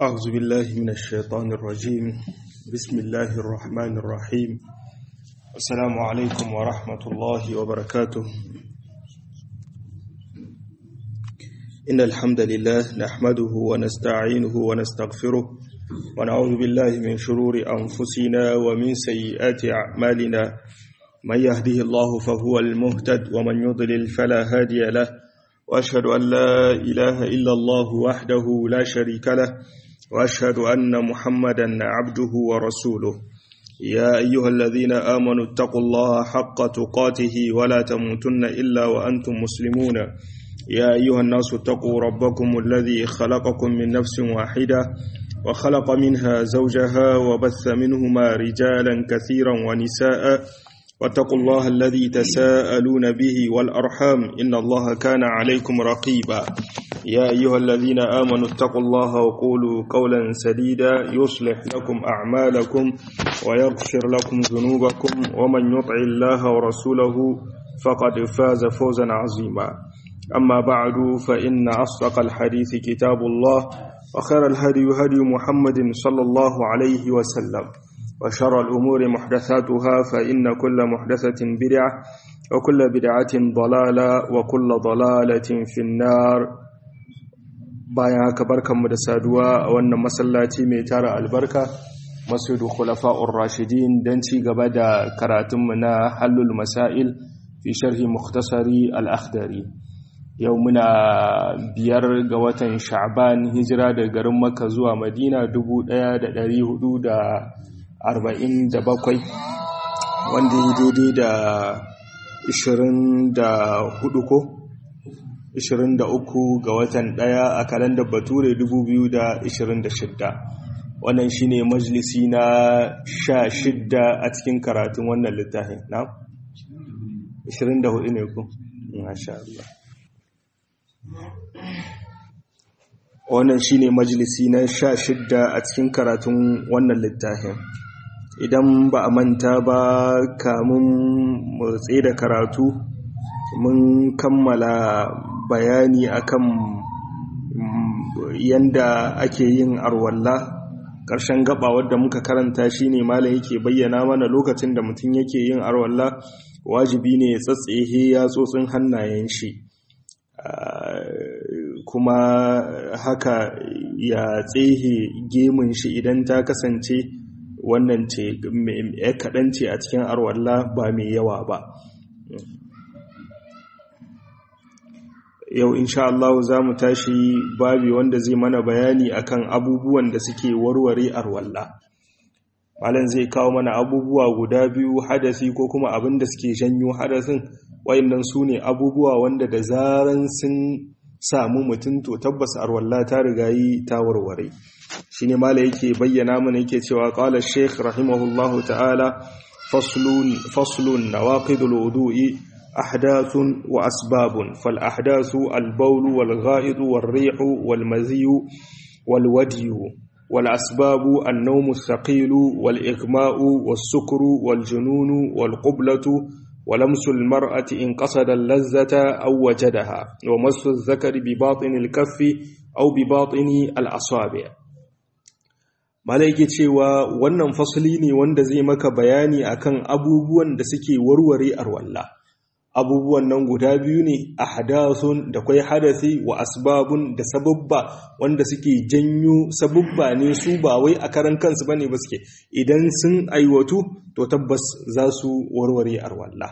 أعوذ بالله من الشيطان الرجيم بسم الله الرحمن الرحيم السلام عليكم ورحمة الله وبركاته إن الحمد لله نحمده ونستعينه ونستغفره ونعوذ بالله من شرور أنفسنا ومن سيئات أعمالنا من يهده الله فهو المهتد ومن يضلل فلا هادي له وأشهد أن لا إله إلا الله وحده لا شريك له وأشهد أن محمدا عبده ورسوله يا أيها الذين آمنوا اتقوا الله حق تقاته ولا تموتن إلا وأنتم مسلمون يا أيها الناس اتقوا ربكم الذي خلقكم من نفس واحدة وخلق منها زوجها وبث منهما رجالا كثيرا ونساء واتقوا الله الذي تساءلون به والأرحام إن الله كان عليكم رقيبا يا أيها الذين آمنوا اتقوا الله وقولوا قولا سديدا يصلح لكم أعمالكم ويغفر لكم ذنوبكم ومن يطع الله ورسوله فقد فاز فوزا عظيما أما بعد فإن أصدق الحديث كتاب الله وخير الهدي هدي محمد صلى الله عليه وسلم وشر الأمور محدثاتها فإن كل محدثة بدعة وكل بدعة ضلالة وكل ضلالة في النار bayan haka barkanmu da saduwa a wannan masallaci mai tara albarka masudu khulafa'ur rashidin don ci gaba da karatunmu na hallul masail fi sharhi mukhtasari al-akhdari yau muna biyar ga watan sha'ban hijira da garin makka zuwa madina 1447 wanda yi daidai da 24 ko 23 ga watan ɗaya a kalandar bature 2026 wannan shine majalisi na 16 a cikin karatun wannan littafin na 24 ne ku masha Allah wannan shine majalisi na 16 a cikin karatun wannan littafin idan ba a manta ba kamun motsi da karatu mun kammala bayani akan yanda ake yin arwalla ƙarshen gaba wadda muka karanta shine malam yake bayyana mana lokacin da mutum yake yin arwalla wajibi ne ya tsatsehe yatsotsin hannayen shi kuma haka ya tsehe gemun shi idan ta kasance wannan ce kaɗan ce a cikin arwalla ba mai yawa ba yau insha Allah za mu tashi babi wanda zai mana bayani akan abubuwan da suke warware arwalla malam zai kawo mana abubuwa guda biyu hadasi ko kuma abin da suke janyo hadasin wayannan su ne abubuwa wanda da zaran sun samu mutum to tabbas arwalla ta rigayi ta warware shine malam yake bayyana mana yake cewa qala shaykh rahimahullahu ta'ala faslun faslun nawaqidul wudu'i أحداث وأسباب فالأحداث البول والغائط والريح والمزي والودي والأسباب النوم الثقيل والإغماء والسكر والجنون والقبلة ولمس المرأة إن قصد اللذة أو وجدها ومس الذكر بباطن الكف أو بباطن الأصابع malaiki cewa wannan fasali ne wanda zai maka bayani akan abubuwan da suke warware arwalla abubuwan nan guda biyu ne a hadasun da kwai hadasi wa asbabun da sababba wanda suke janyo sababba ne su ba wai a karan kansu bane ba suke idan sun aiwatu to tabbas za su warware arwalla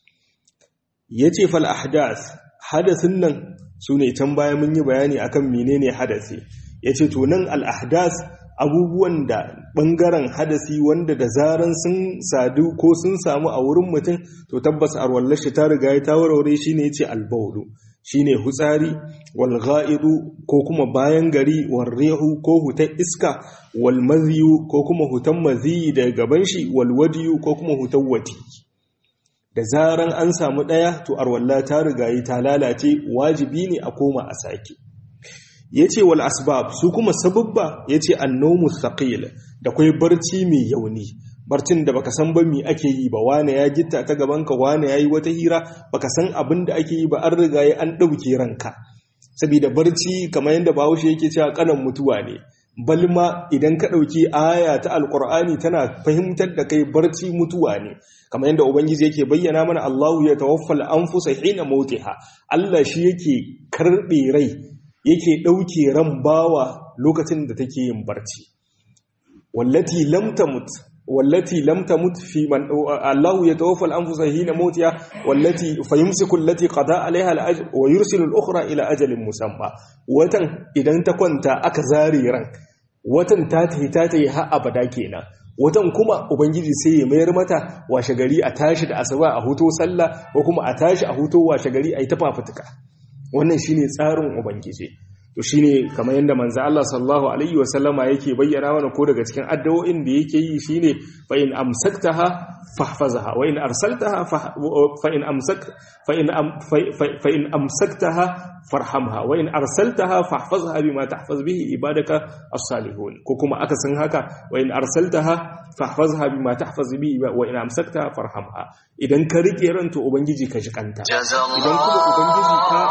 yace fal ahdas hadasin nan su ne can baya mun yi bayani akan menene hadasi yace to nan al ahdas abubuwan da ɓangaren hadasi wanda da zaran sun sadu ko sun samu a wurin mutum to tabbas arwallar shi ta riga ya ta warware shi ne ce albaulu shi ne hutsari wal ga'idu ko kuma bayan gari wal rehu ko hutan iska wal maziyu ko kuma hutan maziyi daga gaban shi wal wadiyu ko kuma hutan wati da zaran an samu ɗaya to arwallah ta riga ta lalace wajibi ne a koma a sake ya ce wal asbab su kuma sababba ya ce annomu thaqil da kwai barci mai yauni barcin da baka san ba mi ake yi ba wane ya gitta ta gabanka wane ya yi wata hira baka san abin da ake yi ba an riga ya an ɗauke ranka saboda barci kamar yadda bahaushe yake cewa kanan mutuwa ne balma idan ka ɗauki aya ta alƙur'ani tana fahimtar da kai barci mutuwa ne kamar yadda ubangiji yake bayyana mana Allahu ya tawaffal anfusa hina mautiha Allah shi yake karɓe rai yake ɗauke ran bawa lokacin da take yin barci wallati lam tamut wallati lam tamut fi man Allahu ya tawaffal anfusa hina mautiha wallati fayumsiku allati qada alaiha al wa yursilu al-ukhra ila ajalin musamma watan idan ta kwanta aka zare ran watan ta tafi ta tafi har abada kenan watan kuma ubangiji sai ya mayar mata washe gari a tashi da asuba a huto sallah ko kuma a tashi a huto washe gari a yi ta fafutuka wannan shine tsarin ubangiji to shine kamar yadda manzo Allah sallallahu alaihi wasallama yake bayyana mana ko daga cikin addu'o'in da yake yi shine fa in amsaktaha fahfazha wa in arsaltaha fa in amsak fa in fa in amsaktaha farhamha wa in arsaltaha fahfazha bima tahfaz bihi ibadaka as-salihun ko kuma akasin haka wa in arsaltaha fahfazha bima tahfaz bihi wa in amsaktaha farhamha idan ka rike ranta ubangiji ka ji kanta idan kuma ubangiji ka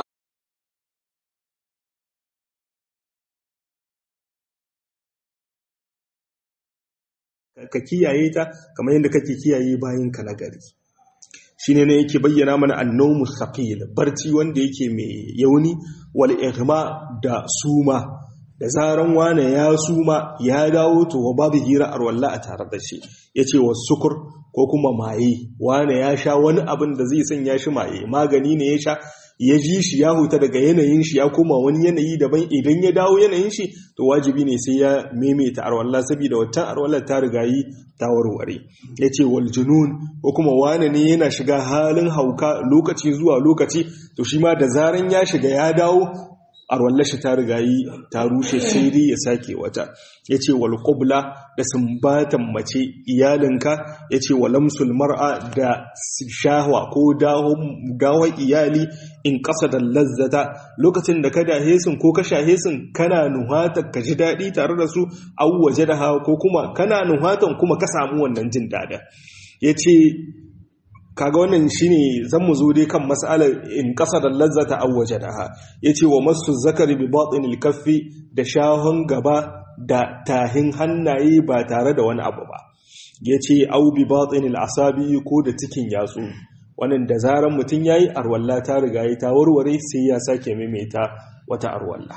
ka kiyaye ta kamar yadda kake kiyaye bayan ka na gari shine ne yake bayyana mana annawmu thaqil barci wanda yake mai yauni wal ihma da suma da zaran wane ya suma ya dawo to babu hira arwalla a tare da shi yace sukur ko kuma maye wane ya sha wani abin da zai sanya shi maye magani ne ya sha ya ji shi ya huta daga yanayin shi ya koma wani yanayi daban idan ya dawo yanayin shi to wajibi ne sai ya maimaita arwalla saboda waccan arwalla ta rigayi ta warware ya ce wal junun ko kuma wane ne yana shiga halin hauka lokaci zuwa lokaci to shi ma da zaran ya shiga ya dawo arwallar shi ta rigayi ta rushe sai dai ya sake wata ya ce wal qubla da sumbatan mace iyalinka ya ce wa lamsul mar'a da shahwa ko dawon iyali in ƙasa da lazzata lokacin da ka dahe sun ko ka shahe sun kana nuhatar ka ji daɗi tare da su au waje da hawa ko kuma kana nuhatan kuma ka samu wannan jin daɗin ya ce kaga wannan shine zan mu zo dai kan mas'alar in da lazzata aw wajadaha yace wa masu zakari bi batinil kaffi da shahon gaba da tahin hannaye ba tare da wani abu ba yace aw bi batinil asabi ko da cikin yatsu wannan da zaran mutun yayi arwalla ta riga yi ta warware sai ya sake maimaita wata arwalla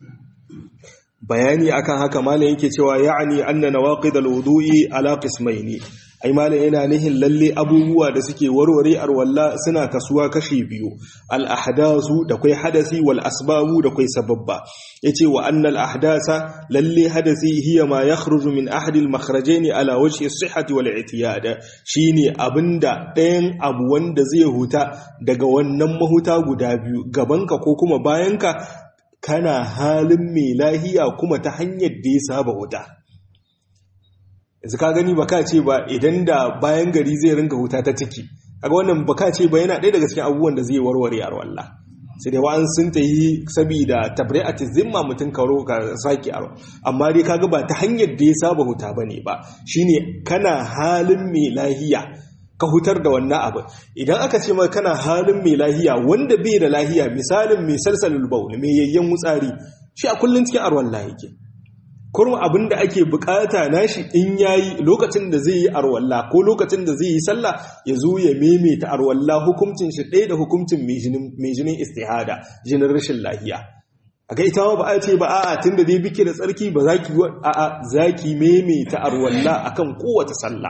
bayani akan haka malam yake cewa ya'ni anna nawaqid alwudu'i ala qismaini ai malam yana nihin lalle abubuwa da suke warware arwalla suna kasuwa kashi biyu al ahdasu da kai hadasi wal asbabu da kai sababba yace wa anna al ahdasa lalle hadasi hiya ma yakhruju min ahadi al makhrajain ala wajhi as-sihhati wal i'tiyad shine abinda ɗayan abu wanda zai huta daga wannan mahuta guda biyu gabanka ko kuma bayanka kana halin mai lahiya kuma ta hanyar da ya saba wuta yanzu ka gani baka ce ba idan da bayan gari zai ringa wuta ta ciki kaga wannan baka ce ba yana ɗaya daga cikin abubuwan da zai warware a walla sai dai wa'an sun ta yi saboda tabri'at zimma mutum karo ka saki aro amma dai kaga ba ta hanyar da ya saba huta bane ba shine kana halin mai lahiya ka hutar da wannan abu idan aka ce maka kana halin mai lahiya wanda bai da lahiya misalin mai salsalul baul mai yayyan wutsari shi a kullun cikin arwalla yake kurma abin da ake bukata nashi in yayi lokacin da zai yi arwalla ko lokacin da zai yi sallah ya zo ya maimaita arwalla hukuncin shi ɗaya da hukuncin mai jinin istihada jinin rashin lahiya a ga ita ba a ce ba a'a tunda dai bike da tsarki ba za ki a'a za ki maimaita arwalla akan kowace sallah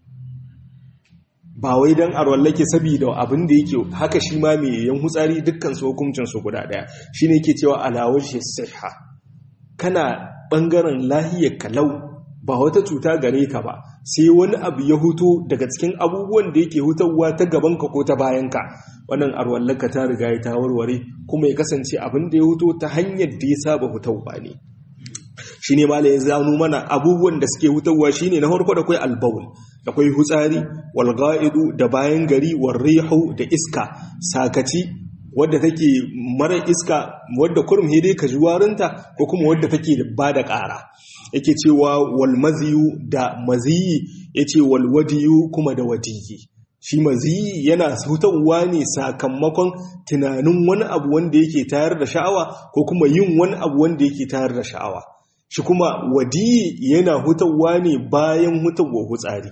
ba wai dan arwallake saboda abin da yake haka shi ma mai yan hutsari dukkan su hukuncin su guda daya shine yake cewa alawar shi sihha kana bangaren lahiyar kalau ba wata cuta gare ka ba sai wani abu ya huto daga cikin abubuwan da yake hutarwa ta gabanka ko ta bayanka wannan arwallaka ta riga ya ta warware kuma ya kasance abin da ya huto ta hanyar da ya saba hutarwa ne shi ne mala ya zanu mana abubuwan da suke hutarwa shi ne na farko da kwai albawul da kwai hutsari walga'idu da bayan gari warrihu da iska sakaci wadda take mara iska wadda kurum hede ka ji warinta ko kuma wadda take da ba da ƙara yake cewa wal maziyu da maziyi yace wal wadiyu kuma da wadiyi shi maziyi yana hutarwa ne sakamakon tunanin wani abu wanda yake tayar da sha'awa ko kuma yin wani abu wanda yake tayar da sha'awa shi kuma wadi yana hutawa ne bayan hutawa hutsari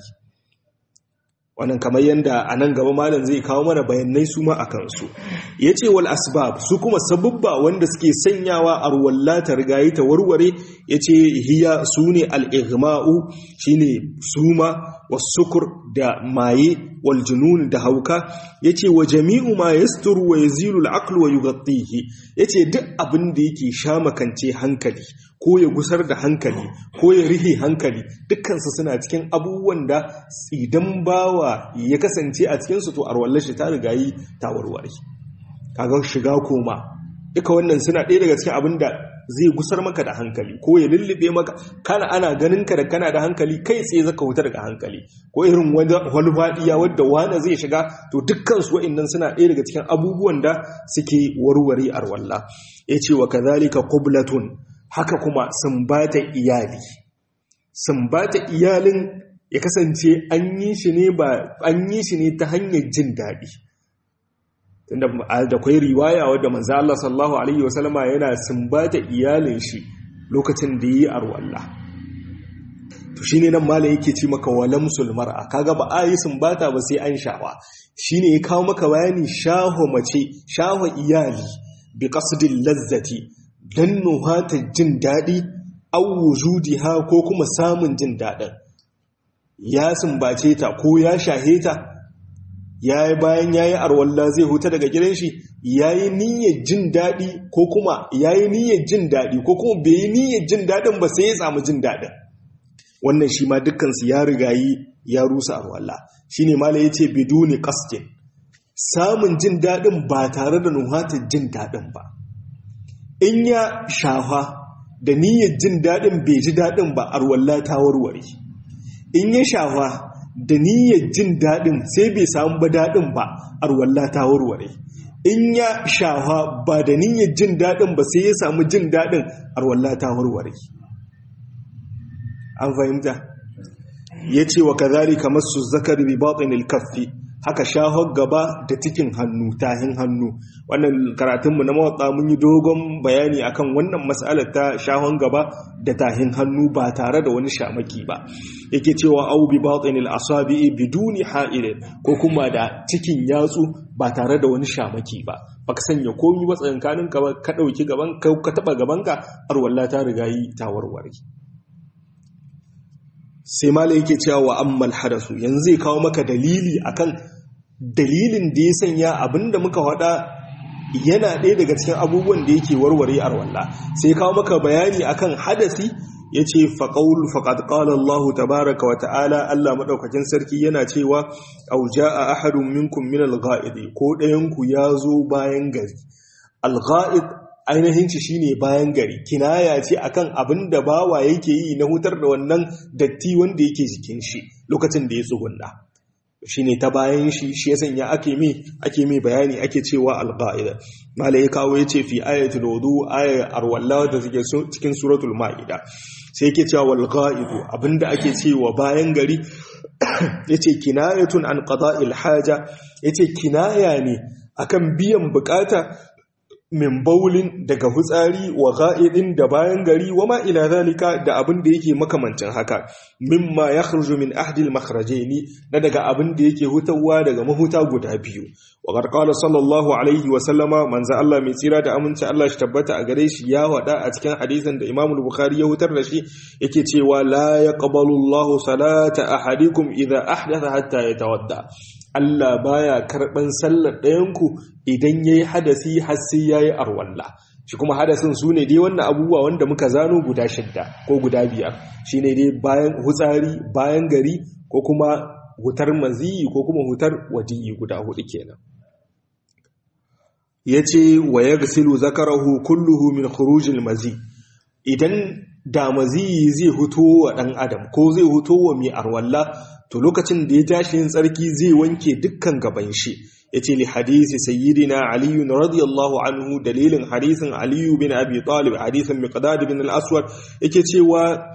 wannan kamar yadda a nan gaba malam zai kawo mana bayanai su ma a kansu ya ce wal asbab su kuma sabubba wanda suke sanyawa a ruwalla ta rigayi ta warware ya ce hiya su ne al'igma'u shi ne suma wasukur da maye wal junun da hauka ya ce wa jami'u ma ya suturu wa ya zilu al'aklu wa yugattihi ya ce duk abin da yake sha makance hankali ko ya gusar da hankali ko ya rihe hankali dukkansu suna cikin abubuwan da idan bawa ya kasance a cikinsu to arwallar shi ta rigayi ta warware kaga shiga koma duka wannan suna ɗaya daga cikin abin da zai gusar maka da hankali ko ya lullube maka kana ana ganin ka da kana da hankali kai tsaye zaka wuta daga hankali ko irin wani faɗiya wadda wani zai shiga to dukkan su wa'annan suna ɗaya daga cikin abubuwan da suke warware arwalla ya ce wa kazalika qublatun haka kuma sumbata iyali sumbata iyalin ya kasance an yi shi ne ba an yi shi ne ta hanyar jin daɗi tunda da kwai riwaya wadda manzo Allah sallallahu alaihi wasallama yana sumbata iyalin shi lokacin da yi arwalla to shine nan mala yake ci maka walamsul mar'a kaga ba a yi sumbata ba sai an shawa shine ya kawo maka bayani shaho mace shaho iyali bi qasdil lazzati dan nuhata jin dadi aw wujudiha ko kuma samun jin dadin ya sumbace ta ko ya shahe ta ya yi bayan ya yi arwalla zai huta daga gidan shi ya yi niyyar jin daɗi ko kuma ya yi niyyar jin daɗi ko kuma bai yi niyyar jin daɗin ba sai ya samu jin daɗin wannan shi ma dukkansu ya riga yi ya rusa arwalla shi ne mala ya ce biduni kastin samun jin daɗin ba tare da nuhatar jin daɗin ba in ya shafa da niyyar jin daɗin bai ji daɗin ba arwalla ta warware in ya shafa da niyyar jin daɗin sai bai samu ba daɗin ba arwalla ta warware in ya shafa ba da niyyar jin daɗin ba sai ya samu jin daɗin arwalla ta warware an fahimta ya ce wa kazari kamar su zakar bi batinil kaffi haka shahon gaba da cikin hannu tahin hannu wannan karatunmu na mawatsa mun yi dogon bayani akan wannan matsalar ta shahon gaba da tahin hannu ba tare da wani shamaki ba yake cewa au bi batinil asabi biduni ha'il ko kuma da cikin yatsu ba tare da wani shamaki ba baka sanya komi ba tsakankanin ka ka dauki gaban ka ka taba gaban ka arwalla ta riga yi ta warware sai malai yake cewa wa ammal hadasu yanzu zai kawo maka dalili akan dalilin da ya sanya abinda muka faɗa yana ɗaya daga cikin abubuwan da yake warware arwalla sai kawo maka bayani akan hadasi ya ce faƙaul faƙad ƙala Allah tabaraka wa ta'ala Allah maɗaukakin sarki yana cewa auja a ahadun minkum min al-ga'idi ko ɗayanku ya zo bayan gari al-ga'id ainihin ci shine bayan gari kinaya ce akan abin da bawa yake yi na hutar da wannan datti wanda yake jikin shi lokacin da ya tsugunna shine ta bayan shi shi ya sanya ake mi ake mi bayani ake cewa al-qa'ida mala ya kawo yace fi ayatul wudu ayat arwalla da take cikin suratul maida sai yake cewa wal qa'idu abinda ake cewa bayan gari yace kinayatun an qada'il haja yace kinaya ne akan biyan bukata min baulin daga hutsari wa ga'idin da bayan gari wa ma ila zalika da abin da yake makamancin haka mimma yakhruju min ahdi al-makhrajaini na daga abin da yake hutawa daga mahuta guda biyu wa qala sallallahu alaihi wa sallama manzo Allah mai tsira da aminci Allah shi tabbata a gare shi ya wada a cikin hadisin da Imam Bukhari ya hutar da shi yake cewa la yaqbalu Allahu salata ahadikum idha ahdatha hatta yatawadda Allah baya karɓan sallar ɗayanku idan ya yi hadasi har sai ya yi arwalla shi kuma hadasin su ne dai wannan abubuwa wanda muka zano guda shidda ko guda biyar shi ne dai bayan hutsari bayan gari ko kuma hutar maziyi ko kuma hutar wadiyi guda hudu kenan ya ce wa ya gasilu zakarahu kulluhu min khurujil mazi idan da maziyi zai huto wa ɗan adam ko zai huto wa mai arwalla to lokacin da ya tashi yin tsarki zai wanke dukkan gaban shi ya ce li hadisi sayyidina aliyu na radiyallahu anhu dalilin hadisin aliyu bin abi talib hadisin miqdad bin al-aswad yake cewa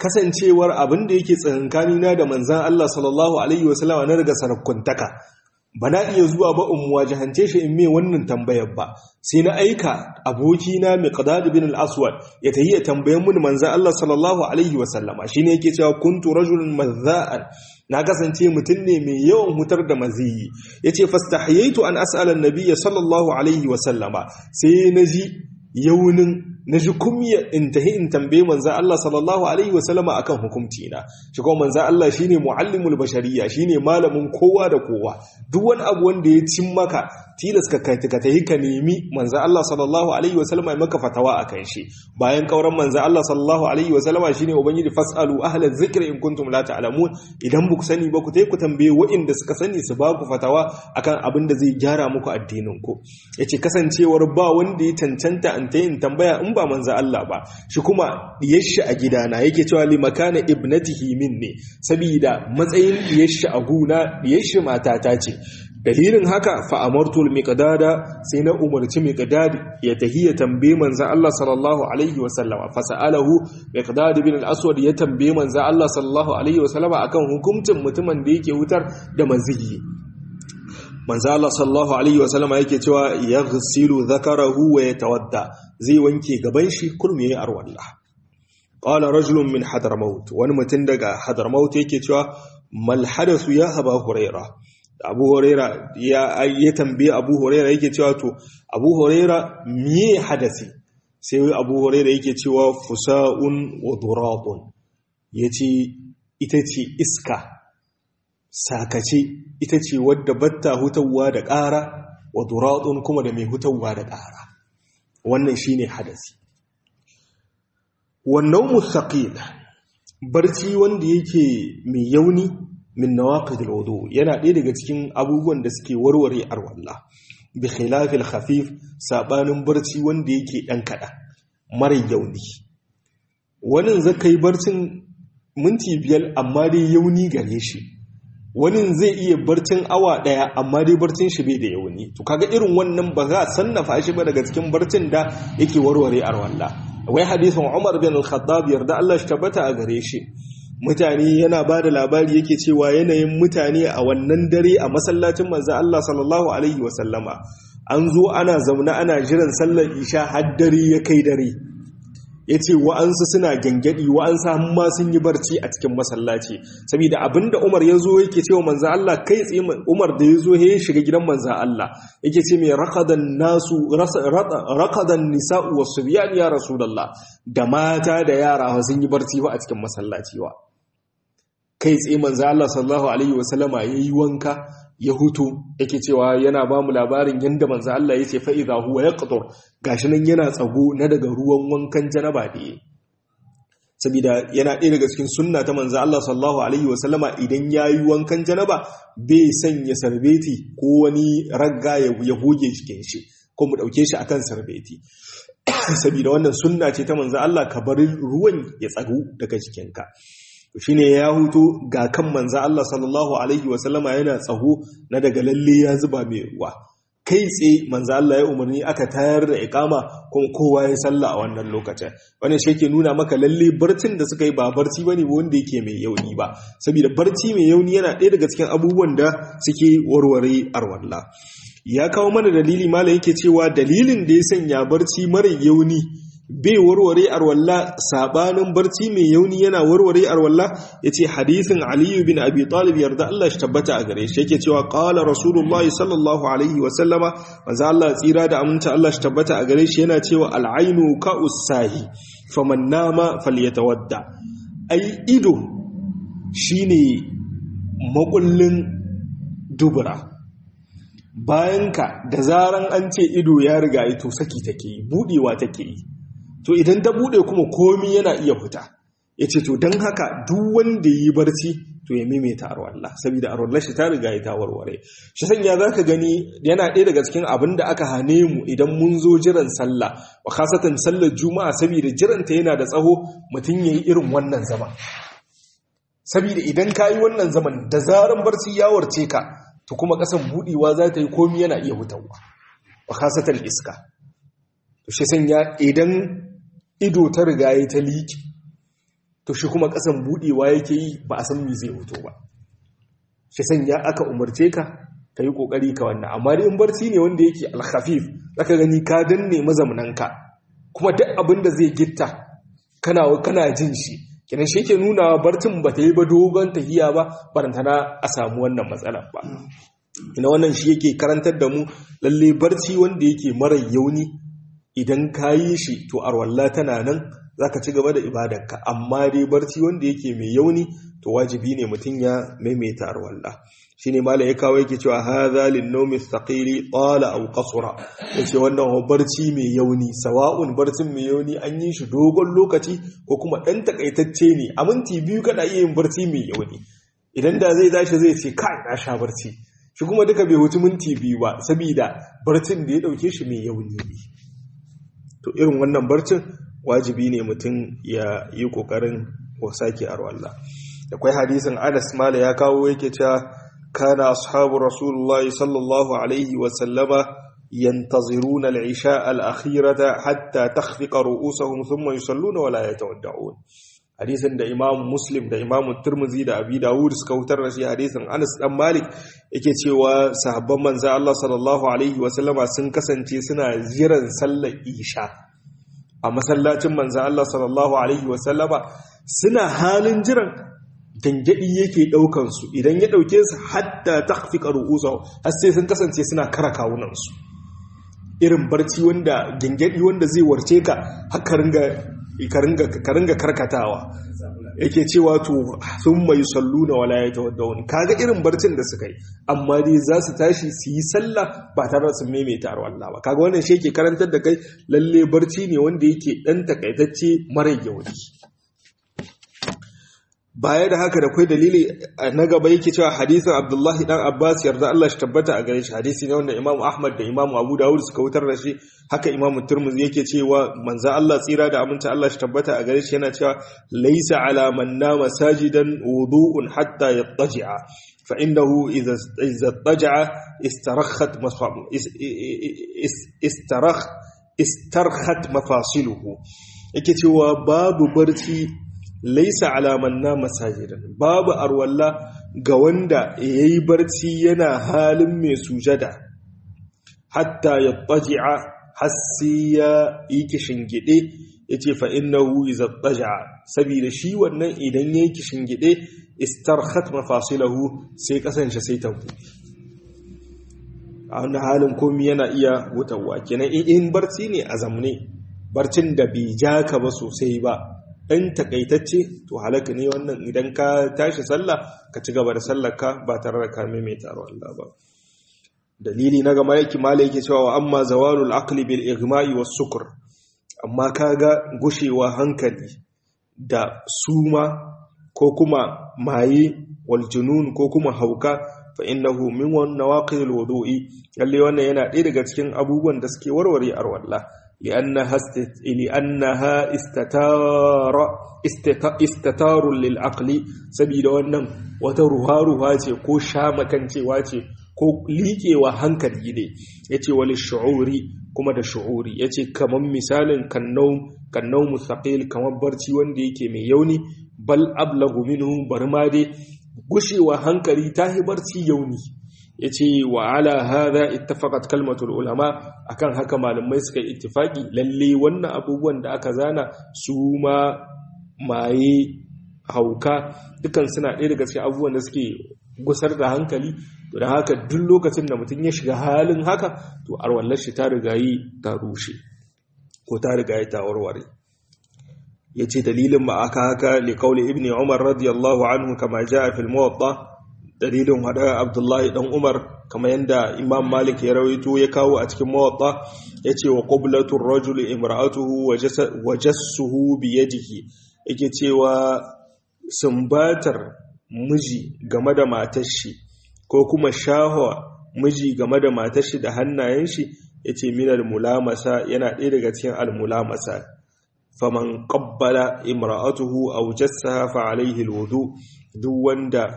kasancewar abin da yake tsakankanina da manzan Allah sallallahu alaihi wasallama na daga sarakuntaka ba na iya zuwa ba in wajahance shi in mai wannan tambayar ba sai na aika abokina mai qadad bin al-aswad ya tayi ya tambayen mun manzo Allah sallallahu alaihi wasallama shine yake cewa kuntu rajulun mazza'an na kasance mutum ne mai yawan hutar da maziyi yace fastahyaitu an as'ala an-nabiyya sallallahu alaihi wasallama sai naji yaunin na ji kumya in tahi in tambaye manzan Allah sallallahu Alaihi wasallama a kan hukumci na shi kuma manzan Allah shi ne mu'allimul bashariya shi ne malamin kowa da kowa duk wani abu wanda ya cin maka tilas ka tahi ka nemi manzan Allah sallallahu Alaihi wasallama ya maka fatawa a kan shi bayan kauran manzan Allah sallallahu Alaihi wasallama shi ne ubangiji fasalu ahalar zikir in kuntum la ta'lamun idan ba ku sani ba ku tai ku tambaye waɗanda suka sani su ba ku fatawa akan abin da zai gyara muku addinin ku yace kasancewar ba wanda ya cancanta an ta yin tambaya in ba manzo Allah ba shi kuma diyashi a gidana yake cewa li makana ibnatihi minni saboda matsayin diyashi a guna diyashi matata ce dalilin haka fa amartu al-miqdada sai na umarci miqdad ya tahiya tambaye manzo Allah sallallahu alaihi wa sallama fa sa'alahu miqdad bin al-aswad ya tambaye manzo Allah sallallahu alaihi wa sallama akan hukuncin mutumin da yake hutar da manzigi manzo Allah sallallahu alaihi wa sallama yake cewa yaghsilu dhakarahu wa yatawadda zai wanke gaban shi kurmi yayi arwalla qala rajulun min hadramaut wani mutum daga hadramaut yake cewa mal hadathu ya aba huraira abu huraira ya ya tambaye abu huraira yake cewa to abu huraira miye hadasi sai abu huraira yake cewa fusaun wa duratun yace ita ce iska sakace ita ce wadda batta hutawa da ƙara wa duratun kuma da mai hutawa da ƙara wannan shine hadasi wannan mustaqil barci wanda yake mai yauni min nawaqidil wudu yana ɗaya daga cikin abubuwan da suke warware arwalla bi khilafil khafif sabanin barci wanda yake dan kada mara yauni wani zakai barcin minti biyar amma dai yauni gare shi wani zai iya barcin awa daya amma dai barcin shi bai da yauni to kaga irin wannan ba za a sannafa shi ba daga cikin barcin da yake warware arwalla wai hadisin Umar bin Al-Khattab yarda Allah shi tabbata a gare shi mutane yana ba da labari yake cewa yanayin mutane a wannan dare a masallacin manzo Allah sallallahu alaihi wasallama an zo ana zaune ana jiran sallar isha har dare ya kai dare yace wa'ansu suna gangadi wa'ansu amma sun yi barci a cikin masallaci saboda abinda Umar ya zo yake cewa manzo Allah kai tsaye Umar da ya zo ya shiga gidan manzo Allah yake ce mai raqadan nasu raqadan nisa'u was-subyan ya rasulullah da mata da yara sun yi barci ba a cikin masallaci wa kai tsaye manzo Allah sallallahu alaihi wasallama yayi wanka ya hutu yake cewa yana ba mu labarin yanda manzo Allah yace fa idha huwa yaqtur gashi nan yana tsago na daga ruwan wankan janaba da yi saboda yana ɗaya daga cikin sunna ta manzo Allah sallallahu alaihi wasallama idan yayi wankan janaba bai sanya sarbeti ko wani ragga ya goge cikin shi ko mu dauke shi akan sarbeti saboda wannan sunna ce ta manzo Allah ka bar ruwan ya tsago daga jikinka shine ya hutu ga kan manzo Allah sallallahu alaihi wasallama yana tsaho na daga lalle ya zuba mai ruwa kai tsaye manzo Allah ya umarni aka tayar da ikama kuma kowa ya salla a wannan lokacin wannan shi yake nuna maka lalle barcin da suka yi ba barci bane wanda yake mai yauni ba saboda barci mai yauni yana ɗaya daga cikin abubuwan da suke warware arwalla ya kawo mana dalili mala yake cewa dalilin da ya sanya barci mara yauni bai warware arwalla sabanin barci mai yauni yana warware arwalla yace hadisin Ali bin Abi Talib yarda Allah shi tabbata a gare shi yake cewa qala rasulullahi sallallahu alaihi wa sallama manzo Allah tsira da aminta Allah shi tabbata a gare shi yana cewa al-ainu ka usahi faman nama falyatawadda ai ido shine makullin dubura bayanka da zaran an ce ido ya riga ito saki take yi budewa take yi to idan ta bude kuma komi yana iya fita ya ce to don haka duk wanda yi barci to ya maimaita arwallah saboda arwallah shi ta riga ya ta warware shi sanya za ka gani yana ɗaya daga cikin abin da aka hane mu idan mun zo jiran sallah wa kasatan sallar juma'a saboda jiranta yana da tsaho mutum ya yi irin wannan zama saboda idan ka yi wannan zaman da zaran barci ya warce ka to kuma ƙasan buɗewa za ta yi komi yana iya hutawa wa kasatan iska to shi sanya idan ido ta riga ya ta liƙi to shi kuma ƙasan buɗewa yake yi ba a san me zai hoto ba shi sanya aka umarce ka ka yi kokari ka wannan amma dai in barci ne wanda yake alkhafif zaka gani ka danne mazamnanka kuma duk abin da zai gitta kana kana jin shi kenan shi yake nuna barcin ba ta yi ba dogon tahiya ba barantana a samu wannan matsala ba ina wannan shi yake karantar da mu lalle barci wanda yake mara yauni idan ka yi shi to arwalla tana nan za ka ci gaba da ibadarka amma dai barci wanda yake mai yauni to wajibi ne mutum ya maimaita arwalla shi ne mala ya kawo yake cewa haza linnomi thaqili qala aw qasura yace wannan barci mai yauni sawa'un barcin mai yauni an yi shi dogon lokaci ko kuma dan takaitacce ne a minti biyu kana iya yin barci mai yauni idan da zai tashi zai ce kai na sha barci shi kuma duka bai wuce minti biyu ba saboda barcin da ya dauke shi mai yauni ne to irin wannan barcin wajibi ne mutum ya yi kokarin wasake arwallah akwai hadisin Anas mala ya kawo yake cewa kana ashabu rasulullahi sallallahu alaihi wa sallama yantaziruna al-isha al-akhirata hatta takhfiqa ru'usahum thumma yusalluna wa la yatawadda'un hadisin da Imam Muslim da Imam Tirmidhi da Abi Dawud suka hutar da shi hadisin Anas dan Malik yake cewa sahabban manzo Allah sallallahu alaihi wa sallama sun kasance suna jiran sallar isha a masallacin manzo Allah sallallahu alaihi wa sallama suna halin jiran gangadi yake daukan su idan ya dauke su hatta takhfiqa ru'usahu har sai sun kasance suna kara kawunan su irin barci wanda gangadi wanda zai warce ka haka ringa ka ringa karkatawa yake cewa to sun mai sallu na wala ya tawaddaun kaga irin barcin da suka yi amma dai za su tashi su yi sallah ba tare da sun maimaita Allah ba kaga wannan shi yake karantar da kai lalle barci ne wanda yake dan takaitacce mara yauni baya da haka da kai dalili na gaba yake cewa hadisin Abdullahi dan Abbas yarda Allah shi tabbata a gare shi hadisi ne wanda Imam Ahmad da Imam Abu Dawud suka wutar da shi haka Imam Tirmidhi yake cewa manzo Allah tsira da aminta Allah shi tabbata a gare shi yana cewa laysa ala man nama sajidan wudu'un hatta yattaji'a fa innahu idza idza taja'a istarakhat istarakh istarkhat mafasiluhu yake cewa babu barci laisa alaman na masajidan babu arwalla ga wanda ya yi barci yana halin mai sujada hatta ya ɓaji'a hassi ya yi gide ya ce fa'innahu iza ɓaji'a saboda shi wannan idan ya yi gide istarhat mafasilahu sai kasance sai ta a wanda halin komi yana iya wutarwa kenan in barci ne a zamne barcin da bai ja ka ba sosai ba ɗan takaitacce to halaka ne wannan idan ka tashi sallah ka ci gaba da sallarka ba tare da ka maimaita Allah ba dalili na gama yake mala yake cewa wa amma zawalul aqli bil igma'i was sukr amma kaga gushewa hankali da suma ko kuma maye wal junun ko kuma hauka fa innahu min wan nawaqil wudu'i lalle wannan yana ɗaya daga cikin abubuwan da suke warware arwallah لأنها است... لأنها استتار استتار للعقل سبيل wannan wata ruha-ruha ce ko shamakancewa ce ko liƙewa hankali ne yace wal shu'uri kuma da shu'uri yace kaman misalin kannau kannau mustaqil kaman barci wanda yake mai yauni bal ablagu minhu barma dai gushewa hankali tahi barci yauni ya ce wa ala hada ittafaqat kalmatul ulama akan haka malamai suka yi ittifaki lalle wannan abubuwan da aka zana su ma maye hauka dukan suna ɗaya daga cikin abubuwan da suke gusar da hankali to da haka duk lokacin da mutum ya shiga halin haka to arwallar shi ta rigayi ta rushe ko ta rigayi ta warware ya ce dalilin ma aka haka liƙauli ibn umar radiyallahu anhu kama ja fil muwatta dalilin hada abdullahi dan umar kamar yadda imam malik ya rawaito ya kawo a cikin mawatta ya ce wa qublatur rajuli imra'atuhu wa jassuhu bi yadihi yake cewa sumbatar miji game da matar shi ko kuma shahwa miji game da matar shi da hannayen shi yace minal mulamasa yana ɗaya daga cikin almulamasa faman qabbala imra'atuhu aw jassaha fa alayhi alwudu duk wanda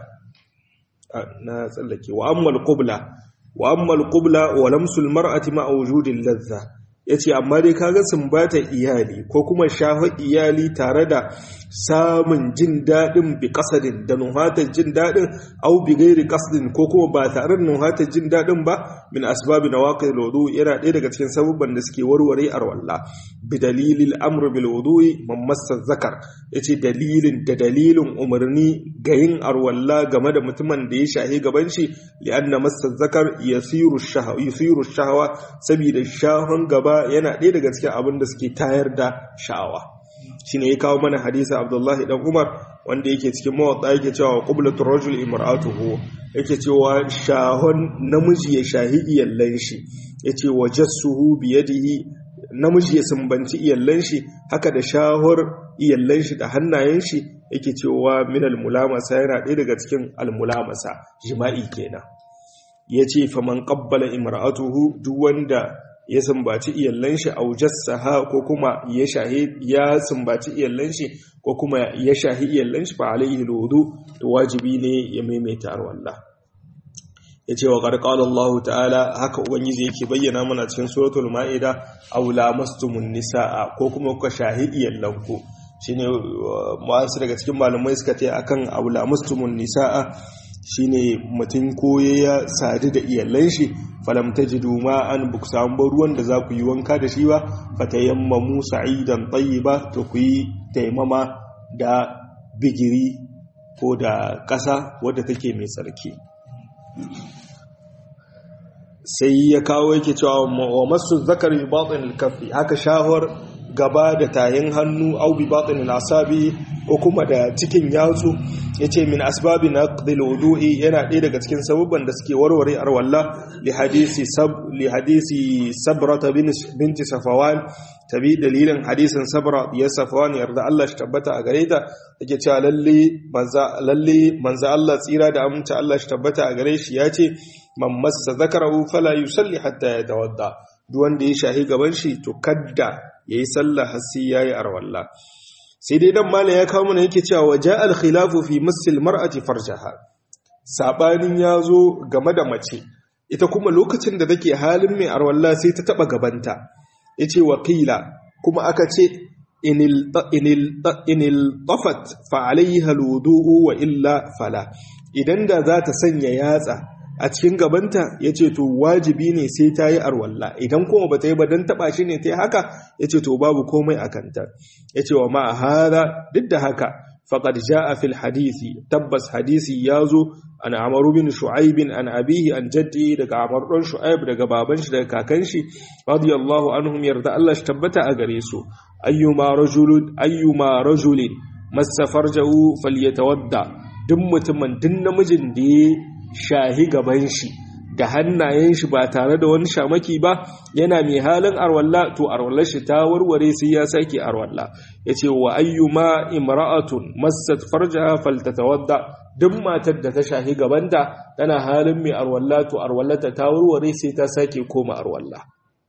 na tsallake wa ammal qubla wa ammal qubla wa lamsul mar'ati ma wujudil ladha ya ce amma dai kaga sumbata iyali ko kuma shafa iyali tare da samun jin daɗin bi ƙasadin da nuhatar jin daɗin au bi gairi ƙasadin ko kuma ba tare da nuhatar jin daɗin ba min asbabi na waƙar lodo yana ɗaya daga cikin sabubban da suke warware arwalla bi dalilin amr bil wudu'i mamassa zakar ya ce dalilin da dalilin umarni ga yin arwalla game da mutumin da ya shahi gaban shi li'anna massa zakar yasiru shahawa saboda shahon gaba yana ɗaya daga cikin abin da suke tayar da sha'awa shine ya kawo mana hadisi Abdullahi dan Umar wanda yake cikin mawadda yake cewa qublatur rajul imra'atuhu yake cewa shahon namiji ya shahi iyallan shi yace wajassuhu bi yadihi namiji ya sumbanci iyallan shi haka da shahor iyallan shi da hannayen shi yake cewa minal mulamasa yana ɗaya daga cikin almulamasa jima'i kenan yace faman qabbala imra'atuhu duk wanda ya sumbaci iyallan shi au jassaha ko kuma ya shahi ya sumbaci iyallan shi ko kuma ya shahi iyallan shi fa alaihi alwudu to wajibi ne ya maimaita arwallah yace wa qad qala Allah ta'ala haka ubangiji yake bayyana mana cikin suratul maida aw lamastumun nisaa ko kuma kuka shahi iyallan ku shine wasu daga cikin malamai suka ce akan aw lamastumun nisaa shine mutum ko ya sadu da iyallan shi falam tajidu ma'an buk samu ruwan da za ku yi wanka da shi ba fatayammamu sa'idan tayyiba to ku yi taimama da bigiri ko da ƙasa wadda take mai tsarki sai ya kawo yake cewa wa masu zakari batin alkafi haka shahar gaba da tayin hannu au bi batin asabi ko kuma da cikin yatsu yace min asbabi naqdil wudu'i yana ɗaya daga cikin sababban da suke warware arwalla li hadisi sab li hadisi sabrata binti safawan tabi dalilin hadisin sabra ya safawan yarda Allah shi tabbata a gare ta take cewa lalle manza lalle manza Allah tsira da aminta Allah shi tabbata a gare shi yace man massa zakarahu fala yusalli hatta yatawadda duk wanda ya shahi gaban shi to kadda yayi sallah har sai yayi arwalla sai dai dan malam ya kawo mana yake cewa waja al khilafu fi masil mar'ati farjaha sabanin yazo game da mace ita kuma lokacin da take halin mai arwalla sai ta taba gabanta yace wakila kuma aka ce inil inil inil tafat fa alaiha alwudu wa illa fala idan da za ta sanya yatsa a cikin gabanta ya ce to wajibi ne sai ta yi arwalla idan kuma ba ta yi ba don taɓa shi ne ta yi haka ya ce to babu komai a kanta ya ce wa ma hada duk da haka faƙad a fil hadisi tabbas hadisi ya zo an amaru bin shu'aibin an abihi an jaddi daga amar ɗan shu'aib daga baban shi daga kakan shi radiyallahu anhum yarda Allah shi tabbata a gare su ayyuma rajulun ayyuma rajulin massa farjahu falyatawadda duk mutumin duk namijin da ya shahi gaban shi da hannayen shi ba tare da wani shamaki ba yana mai halin arwalla to arwallar shi ta warware sai ya sake arwalla yace wa ayyuma imra'atun massat farjaha faltatawadda duk matar da ta shahi gabanta tana halin mai arwalla to arwallata ta warware sai ta sake koma arwalla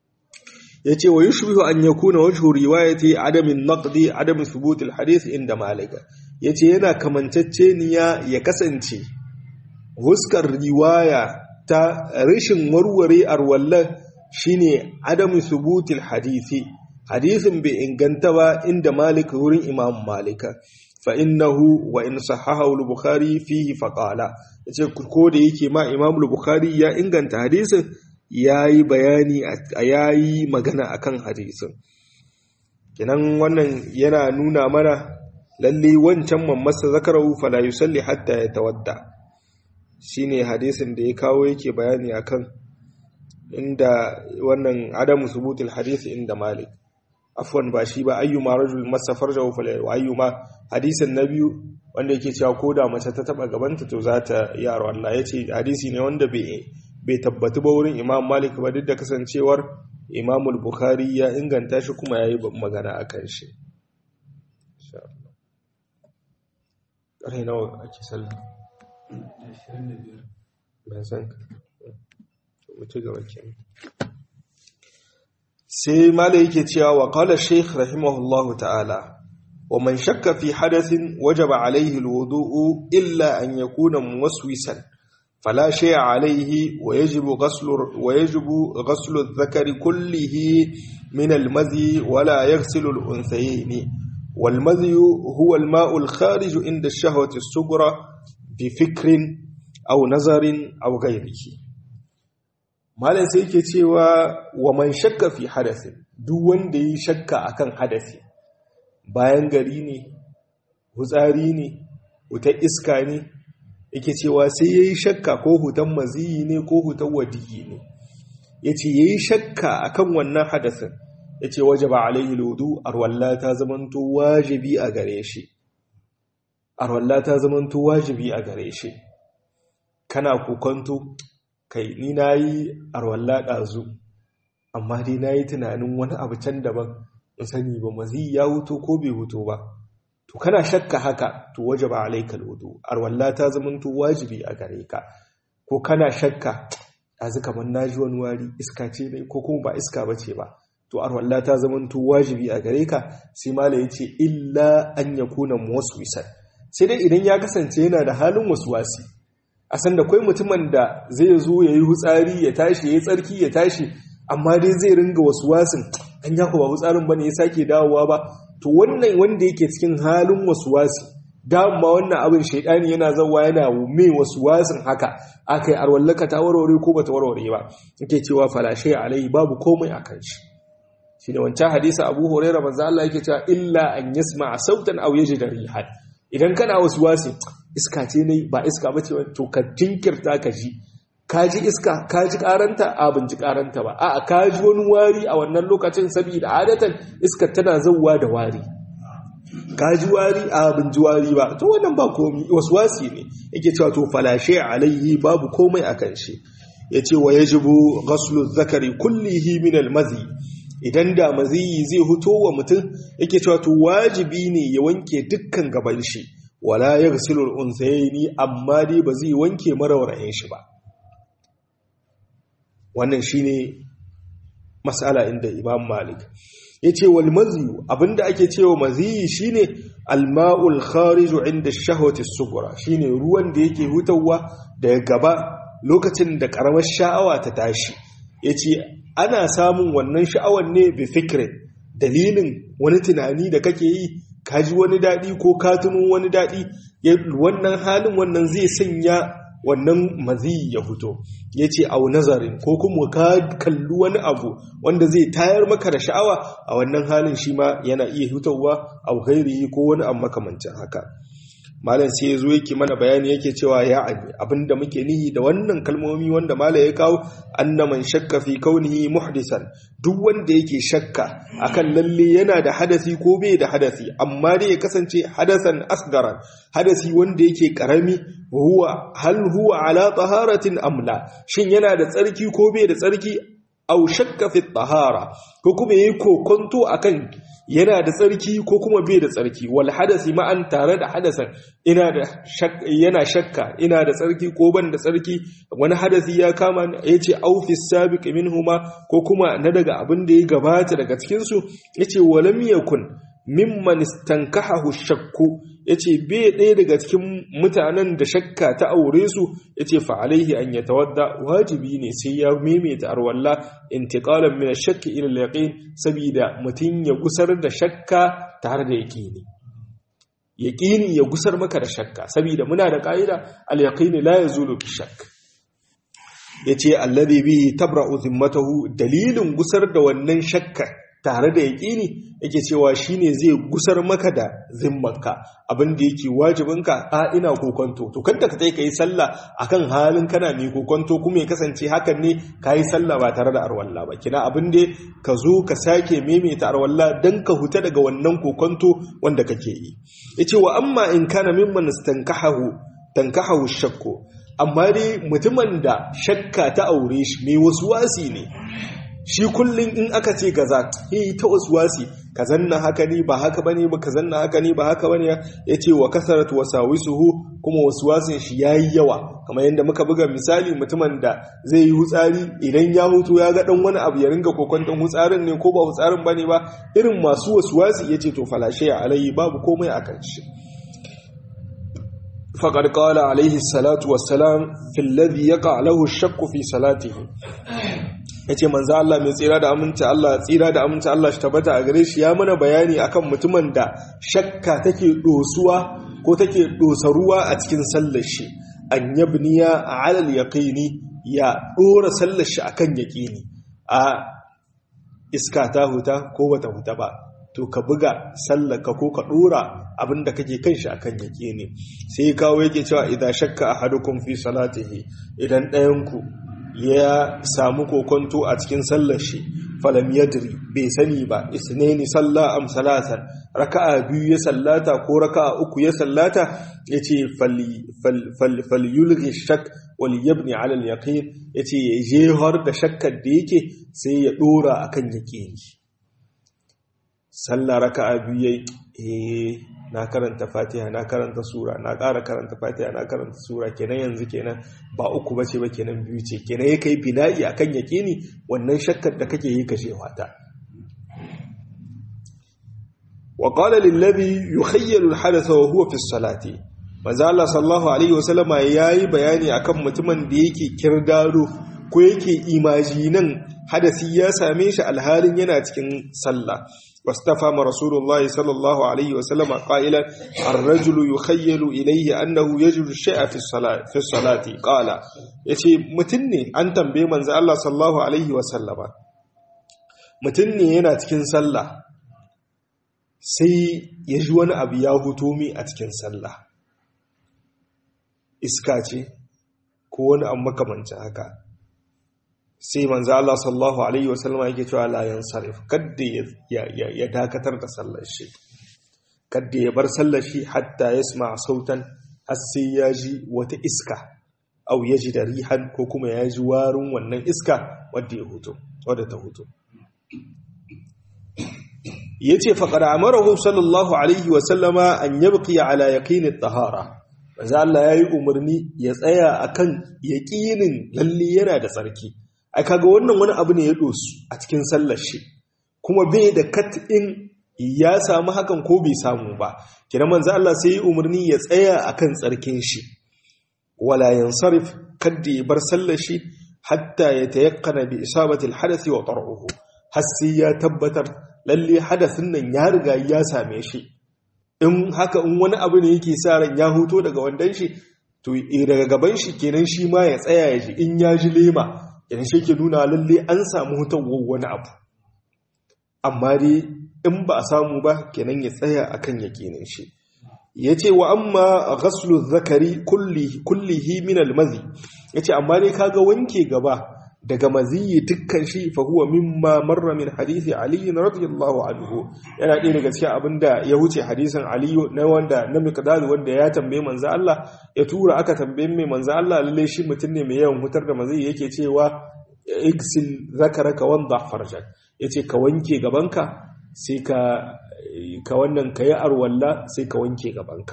yace wa yushbihu an yakuna wajhu riwayati adamin naqdi adam thubut alhadith inda malika yace yana kamantacceniya ya kasance huskar riwaya ta rashin warware arwallan shine adamu subutil hadisi hadisin bai inganta ba inda malik wurin imam malika fa innahu wa in sahahahu al-bukhari fihi faqala yace ko da yake ma imam al-bukhari ya inganta hadisin yayi bayani yayi magana akan hadisin kenan wannan yana nuna mana lalle wancan mamasa zakarahu fala yusalli hatta yatawadda shine hadisin da ya kawo yake bayani akan inda wannan adamu subutul hadisi inda malik afwan ba shi ba ayyuma rajul masa farjahu fala wa ayyuma hadisin na biyu wanda yake cewa ko da mace ta taba gabanta to za ta yaro Allah yace hadisi ne wanda bai bai tabbatu ba wurin imam malik ba duk da kasancewar imam al-bukhari ya inganta shi kuma yayi magana akan shi insha Allah nawa ake sallah ban san ka mutu gaba ke sai mala yake cewa wa qala shaykh rahimahullahu ta'ala wa man shakka fi hadathin wajaba alayhi alwudu'u illa an yakuna muwaswisan fala shay'a alayhi wa yajibu ghaslu wa yajibu ghaslu adh-dhakari kullihi من المذي ولا يغسل الأنثيين والمذي هو الماء الخارج عند الشهوة الصغرى بفكر أو نظر أو غيره malam sai yake cewa wa man shakka fi hadasin duk wanda yi shakka akan hadasi bayan gari ne hutsari ne wutar iska ne yake cewa sai yayi shakka ko hutan maziyi ne ko hutan wadiyi ne yace yayi shakka akan wannan hadasin yace wajaba alaihi alwudu arwalla ta zamanto wajibi a gare shi arwalla ta zamanto wajibi a gare shi kana kokonto kai ni na yi arwalla ɗazu amma dai na yi tunanin wani abu can daban in sani ba mazi ya huto ko bai huto ba to kana shakka haka to waje ba alaikal wudu arwalla ta zamanto wajibi a gare ka ko kana shakka ɗazu kamar na ji wani wari iska ce ne ko kuma ba iska ba ce ba to arwalla ta zamanto wajibi a gare ka sai mala ya ce illa an ya kuna muwaswisan sai dai idan ya kasance yana da halin wasuwasi a san da kwai mutumin da zai zo ya yi hutsari ya tashi ya yi tsarki ya tashi amma dai zai ringa wasu wasin an ya ba hutsarin ba ne ya sake dawowa ba to wannan wanda yake cikin halin wasu wasi dama wannan abin shaidani yana zawa yana mai wasu wasin haka aka yi arwallaka ta warware ko ba ta warware ba yake cewa falashe alai babu komai a kan shi shi da wancan hadisa abu huraira manzo Allah yake cewa illa an yasma sautan aw yajida rihan idan kana wasu wasi iska ce ne ba iska ba ce to ka jinkirta ka ji ka ji iska ka ji karanta a bin ji karanta ba a ka ji wani wari a wannan lokacin saboda adatan iska tana zauwa da wari ka ji wari a bin ji wari ba to wannan ba komi wasu wasi ne yake cewa to falashe alaihi babu komai a kan shi yace wa yajibu ghaslu zakari kullihi min al-mazi idan da maziyi zai huto wa mutum yake cewa to wajibi ne ya wanke dukkan gaban shi wala ya gasilul unsayni amma dai ba zai wanke maraurayen shi ba wannan shine mas'ala inda Imam Malik yace wal maziyu abinda ake cewa maziyi shine alma'ul khariju inda shahwati sughra shine ruwan da yake hutawa daga gaba lokacin da karamar sha'awa ta tashi yace ana samun wannan sha'awar ne bi fikirin dalilin wani tunani da kake yi kaji wani daɗi ko katunu wani daɗi wannan halin wannan zai sanya wannan mazi ya fito ya ce au nazarin ko kuma ka kalli wani abu wanda zai tayar maka da sha'awa a wannan halin shi ma yana iya hitowa au gairi ko wani abu makamancin haka malam sai ya zo yake mana bayani yake cewa ya abi abinda muke nihi da wannan kalmomi wanda malam ya kawo annaman shakka fi kaunihi muhdisan duk wanda yake shakka akan lalle yana da hadasi ko bai da hadasi amma dai ya kasance hadasan asgaran hadasi wanda yake karami huwa hal huwa ala taharatin amla shin yana da tsarki ko bai da tsarki au shakka fi tahara ko kuma yayi kokonto akan yana da tsarki ko kuma bai da tsarki wal hadasi ma'an tare da hadasan ina da yana shakka ina da tsarki ko ban da tsarki wani hadasi ya kama yace au fi sabiq minhuma ko kuma na daga abin da ya gabata daga cikin su yace walam yakun mimman istankahahu shakku yace bai ɗaya daga cikin mutanen da shakka ta aure su yace fa alaihi an yatawadda wajibi ne sai ya maimaita arwalla intiqalan min ash-shakk ila al-yaqin saboda mutun ya gusar da shakka tare da yaqini yaqini ya gusar maka da shakka saboda muna da kaida al-yaqin la yazulu bi-shakk yace alladhi bihi tabra'u zimmatahu dalilin gusar da wannan shakka tare da yaƙini yake cewa shine zai gusar maka da zimmanka abin da yake wajibinka a ina kokonto to kanta ka sai kai sallah akan halin kana mai kokonto kuma ya kasance hakan ne kai sallah ba tare da arwalla ba kina abin da ka zo ka sake maimaita arwalla dan ka huta daga wannan kokonto wanda kake yi yace wa amma in kana mimman istankahu tankahu shakku amma dai mutumin da shakka ta aure shi mai wasu wasi ne shi kullum in aka ce gaza yi ta waswasi ka zanna haka ne ba haka bane ba ka zanna haka ne ba haka bane ya ce wa kasaratu wasawisuhu kuma waswasin shi yayi yawa kamar yadda muka buga misali mutumin da zai yi hutsari idan ya hutu ya ga dan wani abu ya ringa kokwanton hutsarin ne ko ba hutsarin bane ba irin masu waswasi yace to falashe alayhi babu komai akan shi فقد قال عليه الصلاة والسلام في الذي يقع له الشك في صلاته yace manzo Allah mai tsira da aminci Allah tsira da aminci Allah shi tabbata a gare shi ya mana bayani akan mutumin da shakka take dosuwa ko take dosa ruwa a cikin sallar shi an yabniya ala al-yaqini ya dora sallar shi akan yaqini a iska ta huta ko bata huta ba to ka buga sallaka ko ka dora abinda kake kan shi akan yake ne sai kawo yake cewa idan shakka ahadukum fi salatihi idan ɗayan ku ya samu kokonto a cikin sallar shi falam yadri bai sani ba isnaini salla am salatan raka'a biyu ya sallata ko raka'a uku ya sallata yace fal fal fal yulghi shak wal yabni ala al yaqin yace ya jehar da shakkar da yake sai ya dora akan yaqini sallah raka'a biyu yayi eh na karanta fatiha na karanta sura na ƙara karanta fatiha na karanta sura kenan yanzu kenan ba uku bace ba kenan biyu ce kenan ya kai bina'i akan yaqini wannan shakkar da kake yi kashe wata wa qala lil ladhi yukhayyalu al hadatha wa huwa fi salati manzo Allah sallallahu alaihi wasallama yayi bayani akan mutumin da yake kirdado ko yake imajinan hadasi ya same shi alhalin yana cikin sallah واستفهم رسول الله صلى الله عليه وسلم قائلا الرجل يخيل إليه أنه يجد الشيء في الصلاة في الصلاة قال يتي متني أن تنبي من الله صلى الله عليه وسلم متني هنا تكن صلى sai ya ji wani abu ya huto mi a cikin sallah iska ce ko wani abu makamancin haka sai manzo Allah sallallahu alaihi wasallama yake cewa la yansarif kadda ya dakatar da sallar shi kadda ya bar sallar shi hatta yasma sautan har sai ya ji wata iska au ya ji da rihan ko kuma ya ji warin wannan iska wadda ya huto wadda ta huto yace faqad amarahu sallallahu alaihi wasallama an yabqi ala yaqin at-tahara manzo Allah yayi umarni ya tsaya akan yaqinin lalle yana da tsarki ai kaga wannan wani abu ne ya dosu a cikin sallar shi kuma bai da kat'in ya samu hakan ko bai samu ba kina manzo Allah sai ya umarni ya tsaya akan tsarkin shi wala yansarif kadda ya bar sallar shi hatta ya tayakkana bi isabati alhadath wa tar'uhu har sai ya tabbatar lalle hadathin nan ya riga ya same shi in haka in wani abu ne yake sa ran ya huto daga wandan shi to daga gaban shi kenan shi ma ya tsaya ya ji in ya ji lema idan shi ke nuna lalle an samu hutawar wani abu amma dai in ba a samu ba kenan ya tsaya akan yakinin shi ya ce wa amma ghaslu zakari kullihi min almazi ya ce amma dai kaga wanke gaba daga maziyi dukkan shi fa huwa mimma marra min hadisi ali radiyallahu anhu yana ɗaya daga cikin abinda ya wuce hadisin ali na wanda na miqdad wanda ya tambaye manzo Allah ya tura aka tambaye mai manzo Allah lalle shi mutum ne mai yawan hutar da maziyi yake cewa igsil zakaraka wanda farjak yace ka wanke gabanka sai ka ka wannan kayi arwalla sai ka wanke gabanka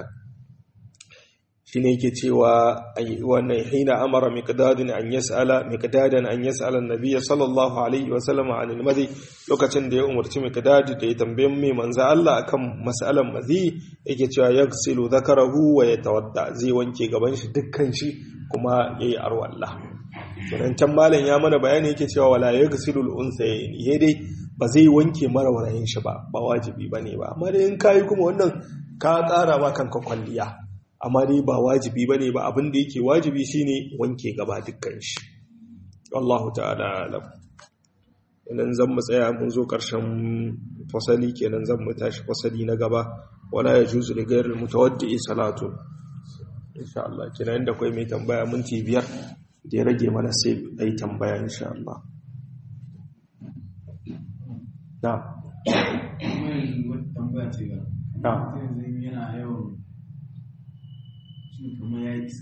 shi ne yake cewa wannan hina amara miqdadin an yas'ala miqdadan an yas'ala an-nabiy sallallahu alaihi wa sallam an al-madhi lokacin da ya umarci miqdad da ya tambaye mai manzo Allah akan mas'alan madhi yake cewa yaghsilu dhakarahu wa yatawadda zai wanke gaban shi dukkan shi kuma yayi arwalla sannan can malam ya mana bayani yake cewa wala yaghsilu al-unthayayn dai ba zai wanke marawarayin shi ba ba wajibi bane ba amma dai in kai kuma wannan ka tsara ma kanka kwalliya amma dai ba wajibi ba ne ba abin da yake wajibi shine wanke gaba dukkan shi Allahu ta'ala alam idan zan mu tsaya mun zo ƙarshen fasali kenan zan mu tashi fasali na gaba wala yajuzu li ghayril mutawaddi salatu insha Allah kenan inda kai mai tambaya minti biyar da ya rage mana sai ai tambaya insha Allah na na yana yawan kuma ya yi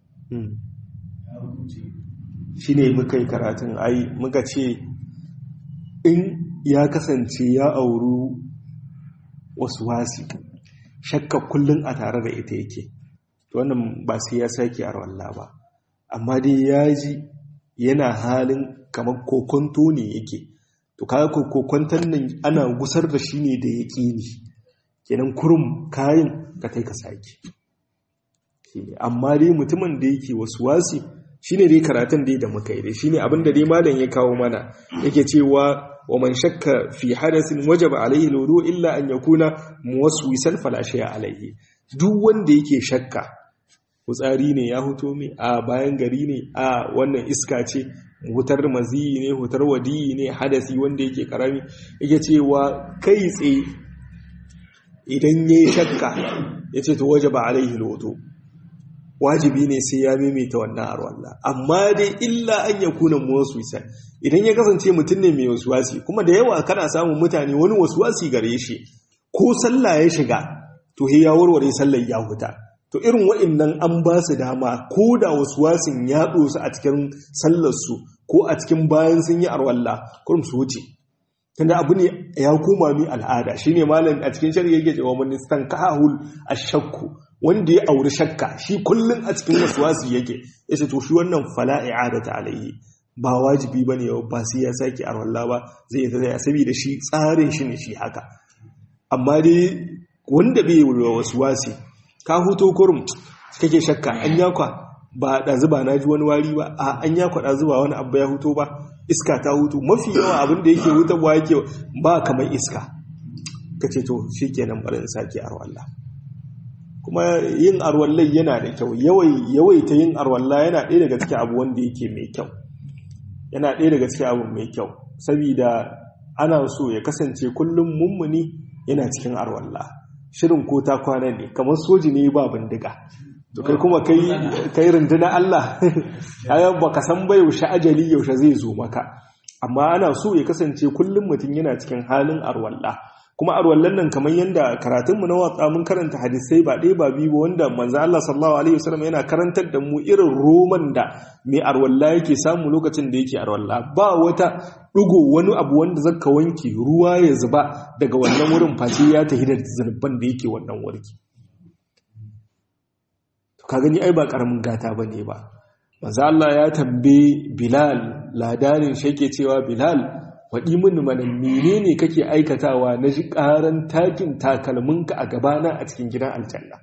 shi ne muka yi karatun ai muka ce in ya kasance ya auru wasu wasi shakka kullum a tare da ita yake wannan ba sai ya sake a rawalla ba amma dai ya ji yana halin kamar kokonto ne yake to kaga kokonton nan ana gusar da shi ne da yaƙini kenan kurum kayan ka kai ka sake amma dai mutumin da yake wasu wasi shine dai karatun dai da muka yi dai shine abin da dai malam ya kawo mana yake cewa wa man shakka fi hadathin wajaba alaihi alwudu illa an yakuna muwaswisan fala shay'a alaihi duk wanda yake shakka hutsari ne ya huto mi a bayan gari ne a wannan iska ce hutar maziyi ne hutar wadiyi ne hadasi wanda yake karami yake cewa kai tsaye idan yayi shakka yace to wajaba alaihi alwudu wajibi ne sai ya maimaita wannan arwalla amma dai illa an ya kuna muwaswisan idan ya kasance mutum ne mai wasuwasi kuma da yawa kana samun mutane wani wasuwasi gare shi ko sallah ya shiga to he ya warware sallar ya huta to irin wa'annan an ba su dama ko da wasuwasin ya dosa a cikin sallar su ko a cikin bayan sun yi arwalla kurum su wuce tunda abu ne ya koma mi al'ada shine malam a cikin shari'a yake cewa man istankahul ashakku wanda ya auri shakka shi kullum a cikin wasuwasi yake ya ce to shi wannan fala i'adata alaihi ba wajibi bane ba sai ya saki arwalla ba zai yi tsaya saboda shi tsarin shi ne shi haka amma dai wanda bai yi wasuwasi ka huto kurum kake shakka an yakwa ba da zuba na ji wani wari ba a an yakwa da zuba wani abu ya huto ba iska ta hutu mafi yawa abin da yake hutarwa yake ba kamar iska kace to shikenan barin saki arwalla kuma yin arwallai yana da kyau yawaita yin arwalla yana ɗaya daga cikin abu wanda yake mai kyau yana ɗaya daga cikin abu mai kyau saboda ana so ya kasance kullum mummuni yana cikin arwalla shirin ko ta kwana ne kamar soji ne ba bindiga to kai kuma kai kai runduna Allah ayan baka san ba yaushe ajali yaushe zai zo maka amma ana so ya kasance kullum mutum yana cikin halin arwalla kuma arwallan nan kamar yadda karatunmu na watsa mun karanta hadisai ba ɗaya ba biyu ba wanda manzo Allah sallallahu alaihi wasallam yana karantar da mu irin roman da mai arwalla yake samu lokacin da yake arwalla ba wata ɗigo wani abu wanda zaka wanke ruwa ya zuba daga wannan wurin face ya tafi da zunuban da yake wannan warki ka gani ai ba karamin gata bane ba manzo Allah ya tambaye Bilal ladarin shi yake cewa Bilal faɗi mini mana menene kake aikatawa na ji ƙaran takin takalminka a gabana a cikin gidan aljanna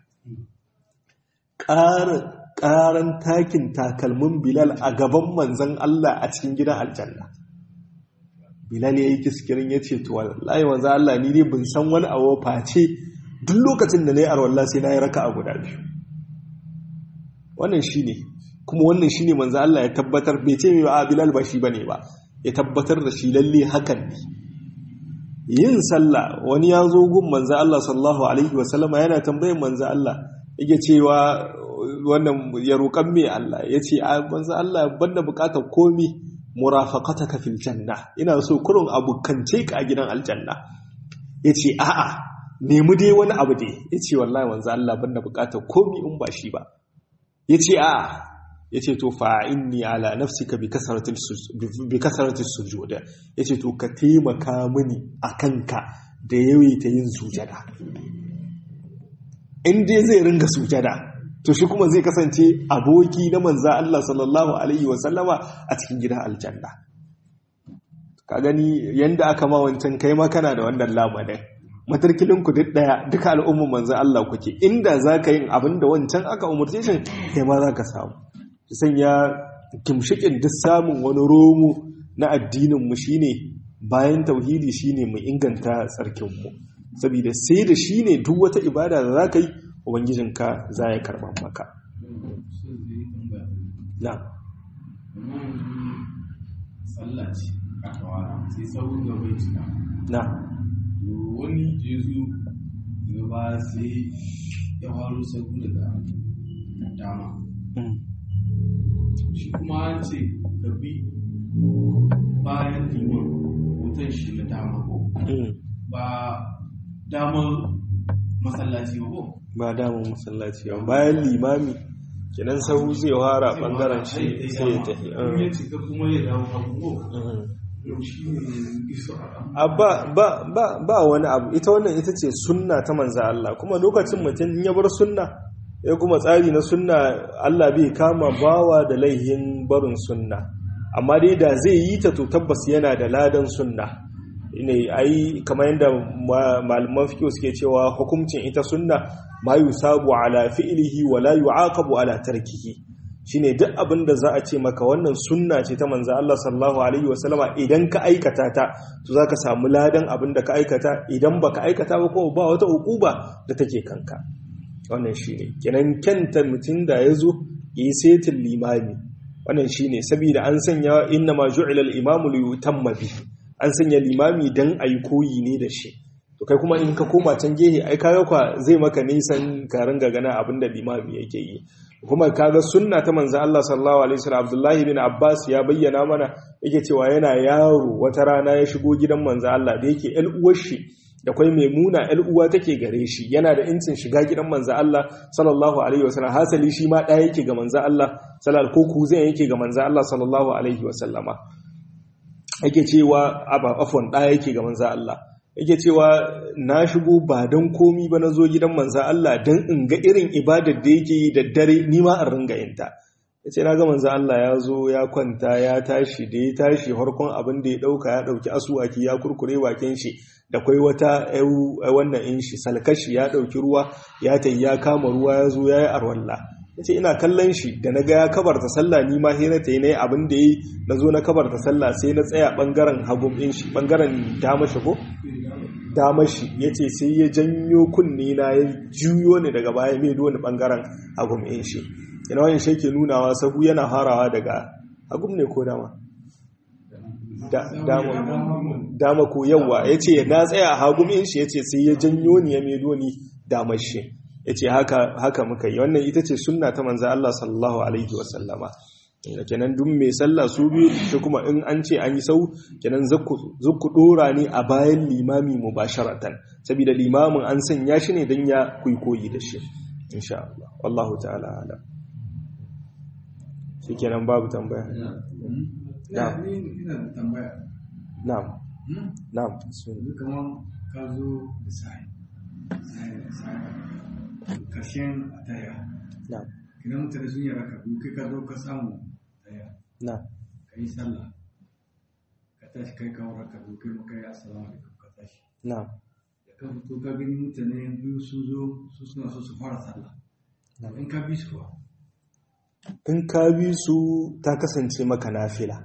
ƙaran takin takalmin bilal a gaban manzan Allah a cikin gidan aljanna bilal ya yi kiskirin ya ce tuwa layi manzan Allah ni dai bin san wani abu face duk lokacin da na yi arwallah sai na yi raka a guda biyu wannan shi ne kuma wannan shi ne manzan Allah ya tabbatar bai ce mai ba a bilal ba shi ba ne ba ya tabbatar da shi lalle hakan ne yin sallah wani ya zo gun manzo Allah sallallahu alaihi wasallama yana tambayin manzo Allah yake cewa wannan ya roƙan me Allah yace a manzo Allah banda buƙatar komi murafaqataka fil janna ina so kurun abukance ka a gidan aljanna yace a'a nemi dai wani abu dai yace wallahi manzo Allah banda buƙatar komi in ba shi ba yace a'a ya ce to fa'inni ala nafsika bi kasaratin sujuda ya ce to ka taimaka mini a kanka da yawaita yin sujada in dai zai ringa sujada to shi kuma zai kasance aboki na manza Allah sallallahu Alaihi wasallama a cikin gidan aljanna ka gani yadda aka ma wancan kai makana da wannan lamarin matarkilinku duk daya duka al'umman manzan Allah kuke inda za ka yin abin da wancan aka umarce shi kai ma za ka samu sanya kimshikin duk samun wani romo na addininmu shine bayan tauhidi shine mu inganta tsarkinmu saboda sai da shine duk wata ibada da za ka yi ubangijinka za ya karɓa maka na na wani jesu gaba sai ya faru sabu daga dama shi kuma an ce ka bi bayan liman wutan shi na dama ko ba damar masallaci ba ko ba damar masallaci ba bayan limami kenan sahu zai fara bangaren shi sai ya tafi ya cika kuma ya dawo hagu ko yau shi ne iso a ba wani abu ita wannan ita ce sunna ta manza Allah kuma lokacin mutum ya bar sunna ya kuma tsari na sunna Allah bai kama bawa da laihin barin sunna amma dai da zai yi ta to tabbas yana da ladan sunna ne ai kamar yadda malaman fiqh suke cewa hukuncin ita sunna ma yusabu ala fi'lihi wa la yu'aqabu ala tarkihi shine duk abin da za a ce maka wannan sunna ce ta manzo Allah sallallahu alaihi wasallama idan ka aikata ta to zaka samu ladan abin da ka aikata idan baka aikata ba kuma ba wata ukuba da take kanka wannan shine kenan kenta mutum da yazo yi setin limami wannan shine saboda an sanya inna ma ju'ila al-imamu li yutamma bi an sanya limami dan ayi koyi ne da shi to kai kuma in ka koma can gehe ai kaga kwa zai maka nisan ka ringa gana abinda limami yake yi kuma kaga sunna ta manzo Allah sallallahu alaihi wasallam Abdullahi bin Abbas ya bayyana mana yake cewa yana yaro wata rana ya shigo gidan manzo Allah da yake ƴan uwar shi da kai maimuna ƴan uwa take gare shi yana da incin shiga gidan manzo Allah sallallahu alaihi wasallam hasali shi ma ɗaya yake ga manzo Allah sallallahu ko kuzan yake ga manzo Allah sallallahu alaihi wasallama yake cewa aba afwan ɗaya yake ga manzo Allah yake cewa na shigo ba don komi ba na zo gidan manza Allah don in ga irin ibadar da yake yi da dare nima a ringa yinta ya ce na ga manza Allah ya zo ya kwanta ya tashi da ya tashi harkon abin da ya ɗauka ya ɗauki asuwaki ya kurkure bakin shi da kwai wata wannan in shi salkashi ya ɗauki ruwa ya tayi ya kama ruwa ya zo ya yi arwalla ya ce ina kallon shi da na ga ya kabarta sallah ni ma sai na tayi na yi abin da ya yi na zo na kabarta sallah sai na tsaya ɓangaren hagun in shi ɓangaren dama shi ko damashi ya ce sai ya janyo kunne na ya juyo ne daga baya mai wani bangaren agum in shi ina wani shi ke nunawa sahu yana harawa daga agum ne ko dama dama ko yawa ya ce na tsaya a hagum in shi ya ce sai ya janyo ni ya mai ni damashi ya ce haka muka yi wannan ita ce sunna ta manza Allah sallallahu alaihi wasallama kenan duk mai sallah su biyu shi kuma in an ce an yi sau kenan zakku dora ne a bayan limami mubasharatan saboda limamin an sanya shi ne don ya kuikoyi da shi insha Allah wallahu ta'ala ala shi kenan babu tambaya na'am ina da tambaya na'am na'am kamar ka zo da sai sai karshen ataya na'am idan mutane sun yi raka biyu kai ka zo ka samu daya na ka yi sallah ka tashi kai kawo raka biyu kai maka yi assalamu alaikum ka tashi na da ka fito ka gani mutane biyu sun zo su suna so su fara sallah in ka bi su kuwa in ka bi su ta kasance maka nafila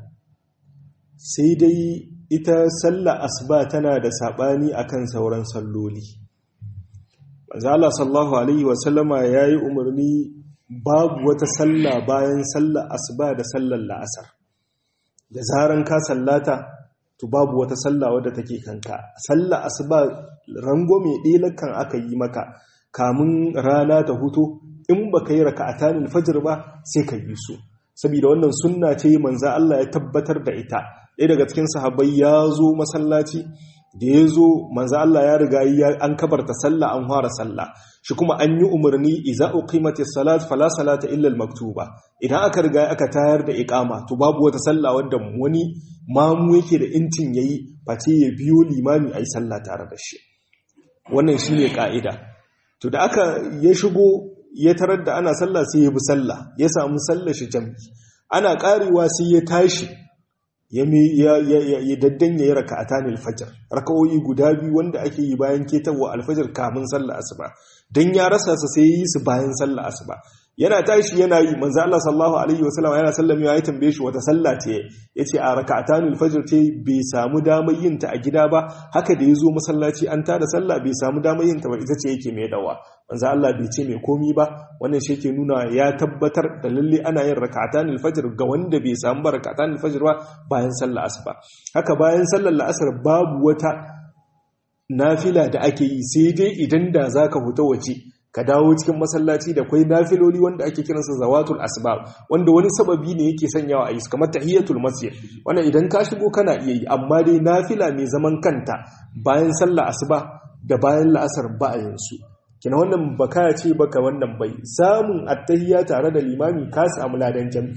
sai dai ita sallah asuba tana da sabani akan sauran salloli manzo Allah sallallahu alaihi wasallama yayi umarni babu wata sallah bayan sallar asuba da sallar la'asar da zaran ka sallata to babu wata sallah wadda take kanka sallar asuba rangwame ɗelakan aka yi maka kamun rana ta huto in baka yi raka'atanin fajr ba sai ka yi su saboda wannan sunna ce manzo Allah ya tabbatar da ita ɗaya daga cikin sahabbai ya zo masallaci da ya zo manzo Allah ya riga an kabarta sallah an fara sallah shi kuma an yi umarni iza uqimati salat fala salata illa al-maktuba idan aka riga aka tayar da iqama to babu wata sallah wanda wani mamu yake da intin yayi face ya biyo limami ayi sallah tare da shi wannan shine ka'ida to da aka ya shigo ya tarar da ana sallah sai ya bi sallah ya samu sallar shi jami'i ana karewa sai ya tashi ya daddan ya yi raka a tanil fajar raka'o'i guda biyu wanda ake yi bayan ketarwa alfajar kamun sallah asuba don ya rasa su sai yi su bayan sallah asuba yana tashi yana yi manzo Allah sallallahu alaihi wasallam yana sallami ya tambaye shi wata sallah ce yace a raka'atanul fajr ce bai samu damar yin ta a gida ba haka da yazo masallaci an tada sallah bai samu damar yin ta ba ita ce yake mai dawa manzo Allah bai ce mai komi ba wannan shi yake nuna ya tabbatar da lalle ana yin raka'atanul fajr ga wanda bai samu ba raka'atanul fajr ba bayan sallah asuba haka bayan sallar la'asar babu wata nafila da ake yi sai dai idan da zaka fita waje ka dawo cikin masallaci da kwai nafiloli wanda ake kiransa zawatul asbab wanda wani sababi ne yake sanyawa a yi kamar tahiyatul masjid wannan idan ka shigo kana iya yi amma dai nafila mai zaman kanta bayan sallah asuba da bayan la'asar ba a yansu kina wannan baka ce baka wannan bai samun attahiyya tare da limami ka samu ladan jam'i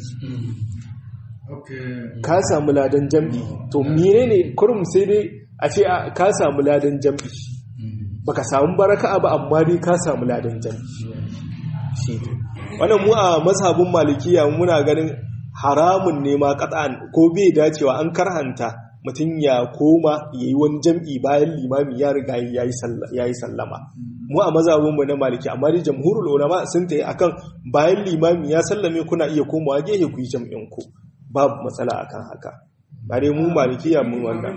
ka samu ladan jam'i to menene kurum sai dai a ce ka samu ladan jam'i baka samu baraka ba amma dai ka samu ladan jami'i shi wannan mu a mazhabin malikiya muna ganin haramun ne ma qat'an ko bai dacewa an karhanta mutum ya koma ya yi wani jam'i bayan limami ya riga ya yi sallama mu a mazabinmu na maliki amma dai jamhurul ulama sun ta yi akan bayan limami ya sallame kuna iya komawa gehe ku yi jam'in ku babu matsala akan haka ba dai mu malikiya mun wannan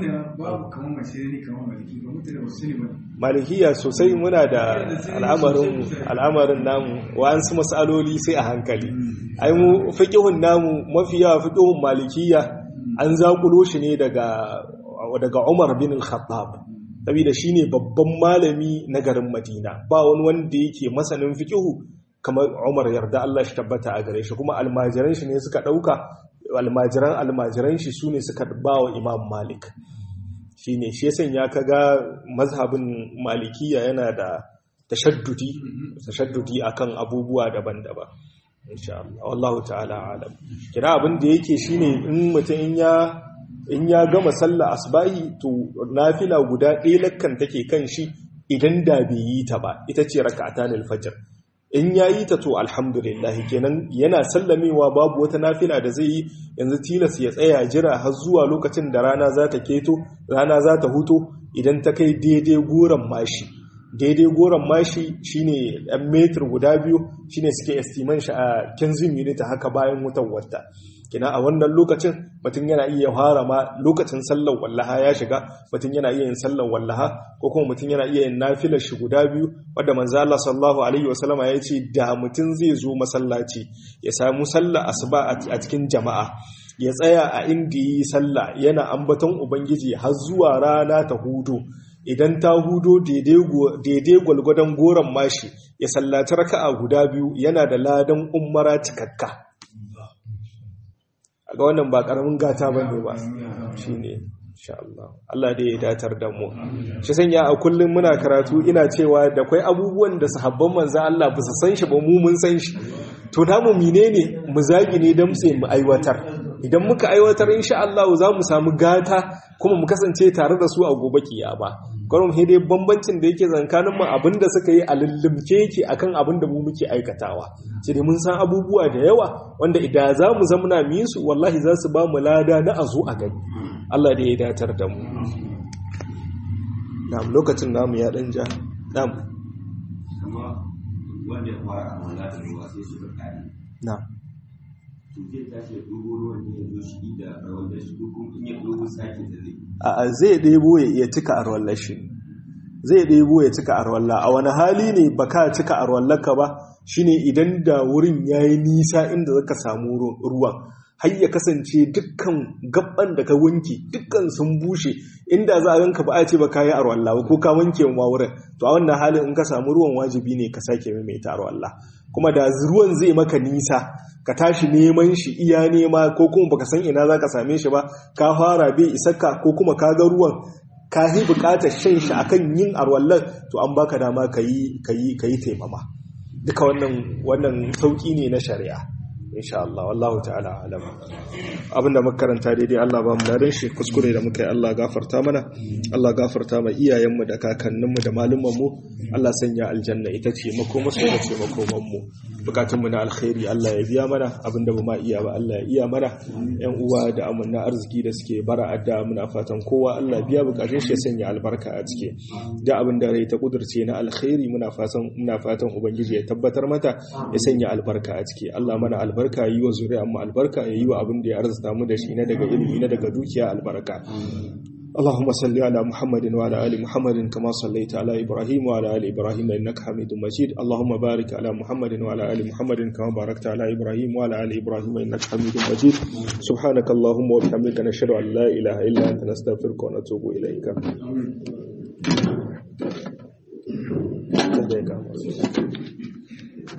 malikiya sosai muna da al'amarin al'amarin namu wa'ansu matsaloli sai a hankali ai mu fiqhun namu mafi yawa fiqhun malikiya an zakulo shi ne daga daga Umar bin al-Khattab saboda shine babban malami na garin Madina ba wani wanda yake masanin fiqhu kamar Umar yarda Allah shi tabbata a gare shi kuma almajiran shi ne suka dauka almajiran almajiran shi sune suka ba wa Imam Malik shine shi yasan ya kaga mazhabin malikiya yana da tashaddudi tashaddudi akan abubuwa daban-daban insha Allah wallahu ta'ala alam kira abin da yake shine in mutum in ya in ya gama sallah asbahi to nafila guda ɗaya lakkan take kan shi idan da bai yi ta ba ita ce raka'atan al-fajr in ya yi ta to alhamdulillah kenan yana sallamewa babu wata nafila da zai yi yanzu tilas ya tsaya jira har zuwa lokacin da rana za ta keto rana za ta huto idan ta kai daidai goron mashi daidai goron mashi shine ɗan metir guda biyu shine suke estiman shi a kenzin unit haka bayan wutan wata kina a wannan lokacin mutum yana iya fara ma lokacin sallar wallaha ya shiga mutum yana iya yin sallar wallaha ko kuma mutum yana iya yin nafilar shi guda biyu wadda manzo Allah sallallahu alaihi wasallama ya ce da mutum zai zo masallaci ya samu sallar asuba a cikin jama'a ya tsaya a inda yi sallah yana ambaton ubangiji har zuwa rana ta hudu idan ta hudo daidai gwalgwadon goron mashi ya sallaci raka'a guda biyu yana da ladan umara cikakka ga wannan ba karamin gata ba ne ba shi ne Allah Allah da ya datar da mu shi sanya a kullum muna karatu ina cewa da kwai abubuwan da sahabban manzan Allah ba su san shi ba mu mun san shi to namu menene mu zagi ne don sai mu aiwatar idan muka aiwatar insha Allah za mu samu gata kuma mu kasance tare da su a gobe kiyama gwarum dai bambancin da yake zankanin mu abinda suka yi a lullumke yake akan abin da mu muke aikatawa sai dai mun san abubuwa da yawa wanda idan za mu zamana mu yi su wallahi za su ba mu lada na azo a gani Allah da ya datar da mu na'am lokacin namu ya dan ja na'am wanda ya fara a wala da ruwa sai suka kare na'am to zai tashi ya dubo ruwan ne ya zo shi da rawar da shi ko kuma in ya dubo sake da zai a zai ɗebo ya cika arwallar shi zai ɗebo ya cika arwallah a wani hali ne ba ka cika arwallarka ba shine idan da wurin ya yi nisa inda zaka samu ruwan har ya kasance dukkan gaban da ka wanke dukkan sun bushe inda za a ganka ba a ce ba ka yi arwallah ba ko ka wanke ma wurin to a wannan halin in ka samu ruwan wajibi ne ka sake maimaita arwallah kuma da ruwan zai maka nisa ka tashi neman shi iya nema ko kuma baka san ina za ka same shi ba ka fara bai isakka ko kuma ka ga ruwan ka yi bukatar shan shi akan yin arwallar to an baka dama ka yi taimama duka wannan wannan sauki ne na shari'a insha Allah wallahu ta'ala alam abinda muka karanta daidai Allah ba mu ladan shi kuskure da muka yi Allah gafarta mana Allah gafarta ma iyayenmu da kakanninmu da malumanmu Allah sanya aljanna ita ce makoma su da ce makoman mu bukatun mu na alkhairi Allah ya biya mana abinda ba ma iya ba Allah ya iya mana yan uwa da amanna arziki da suke bara adda muna fatan kowa Allah biya bukatun shi ya sanya albarka a ciki da abin da rai ta kudurce na alkhairi muna fatan muna fatan ubangiji ya tabbatar mata ya sanya albarka a ciki Allah mana albarka yi wa zuri'an mu albarka ya yi wa abin da ya arzuta mu da shi na daga ilimi na daga dukiya albarka اللهم صل على محمد وعلى ال محمد كما صليت على ابراهيم وعلى ال ابراهيم انك حميد مجيد اللهم بارك على محمد وعلى ال محمد كما باركت على ابراهيم وعلى ال ابراهيم انك حميد مجيد سبحانك اللهم وبحمدك نشهد ان لا اله الا انت نستغفرك ونتوب اليك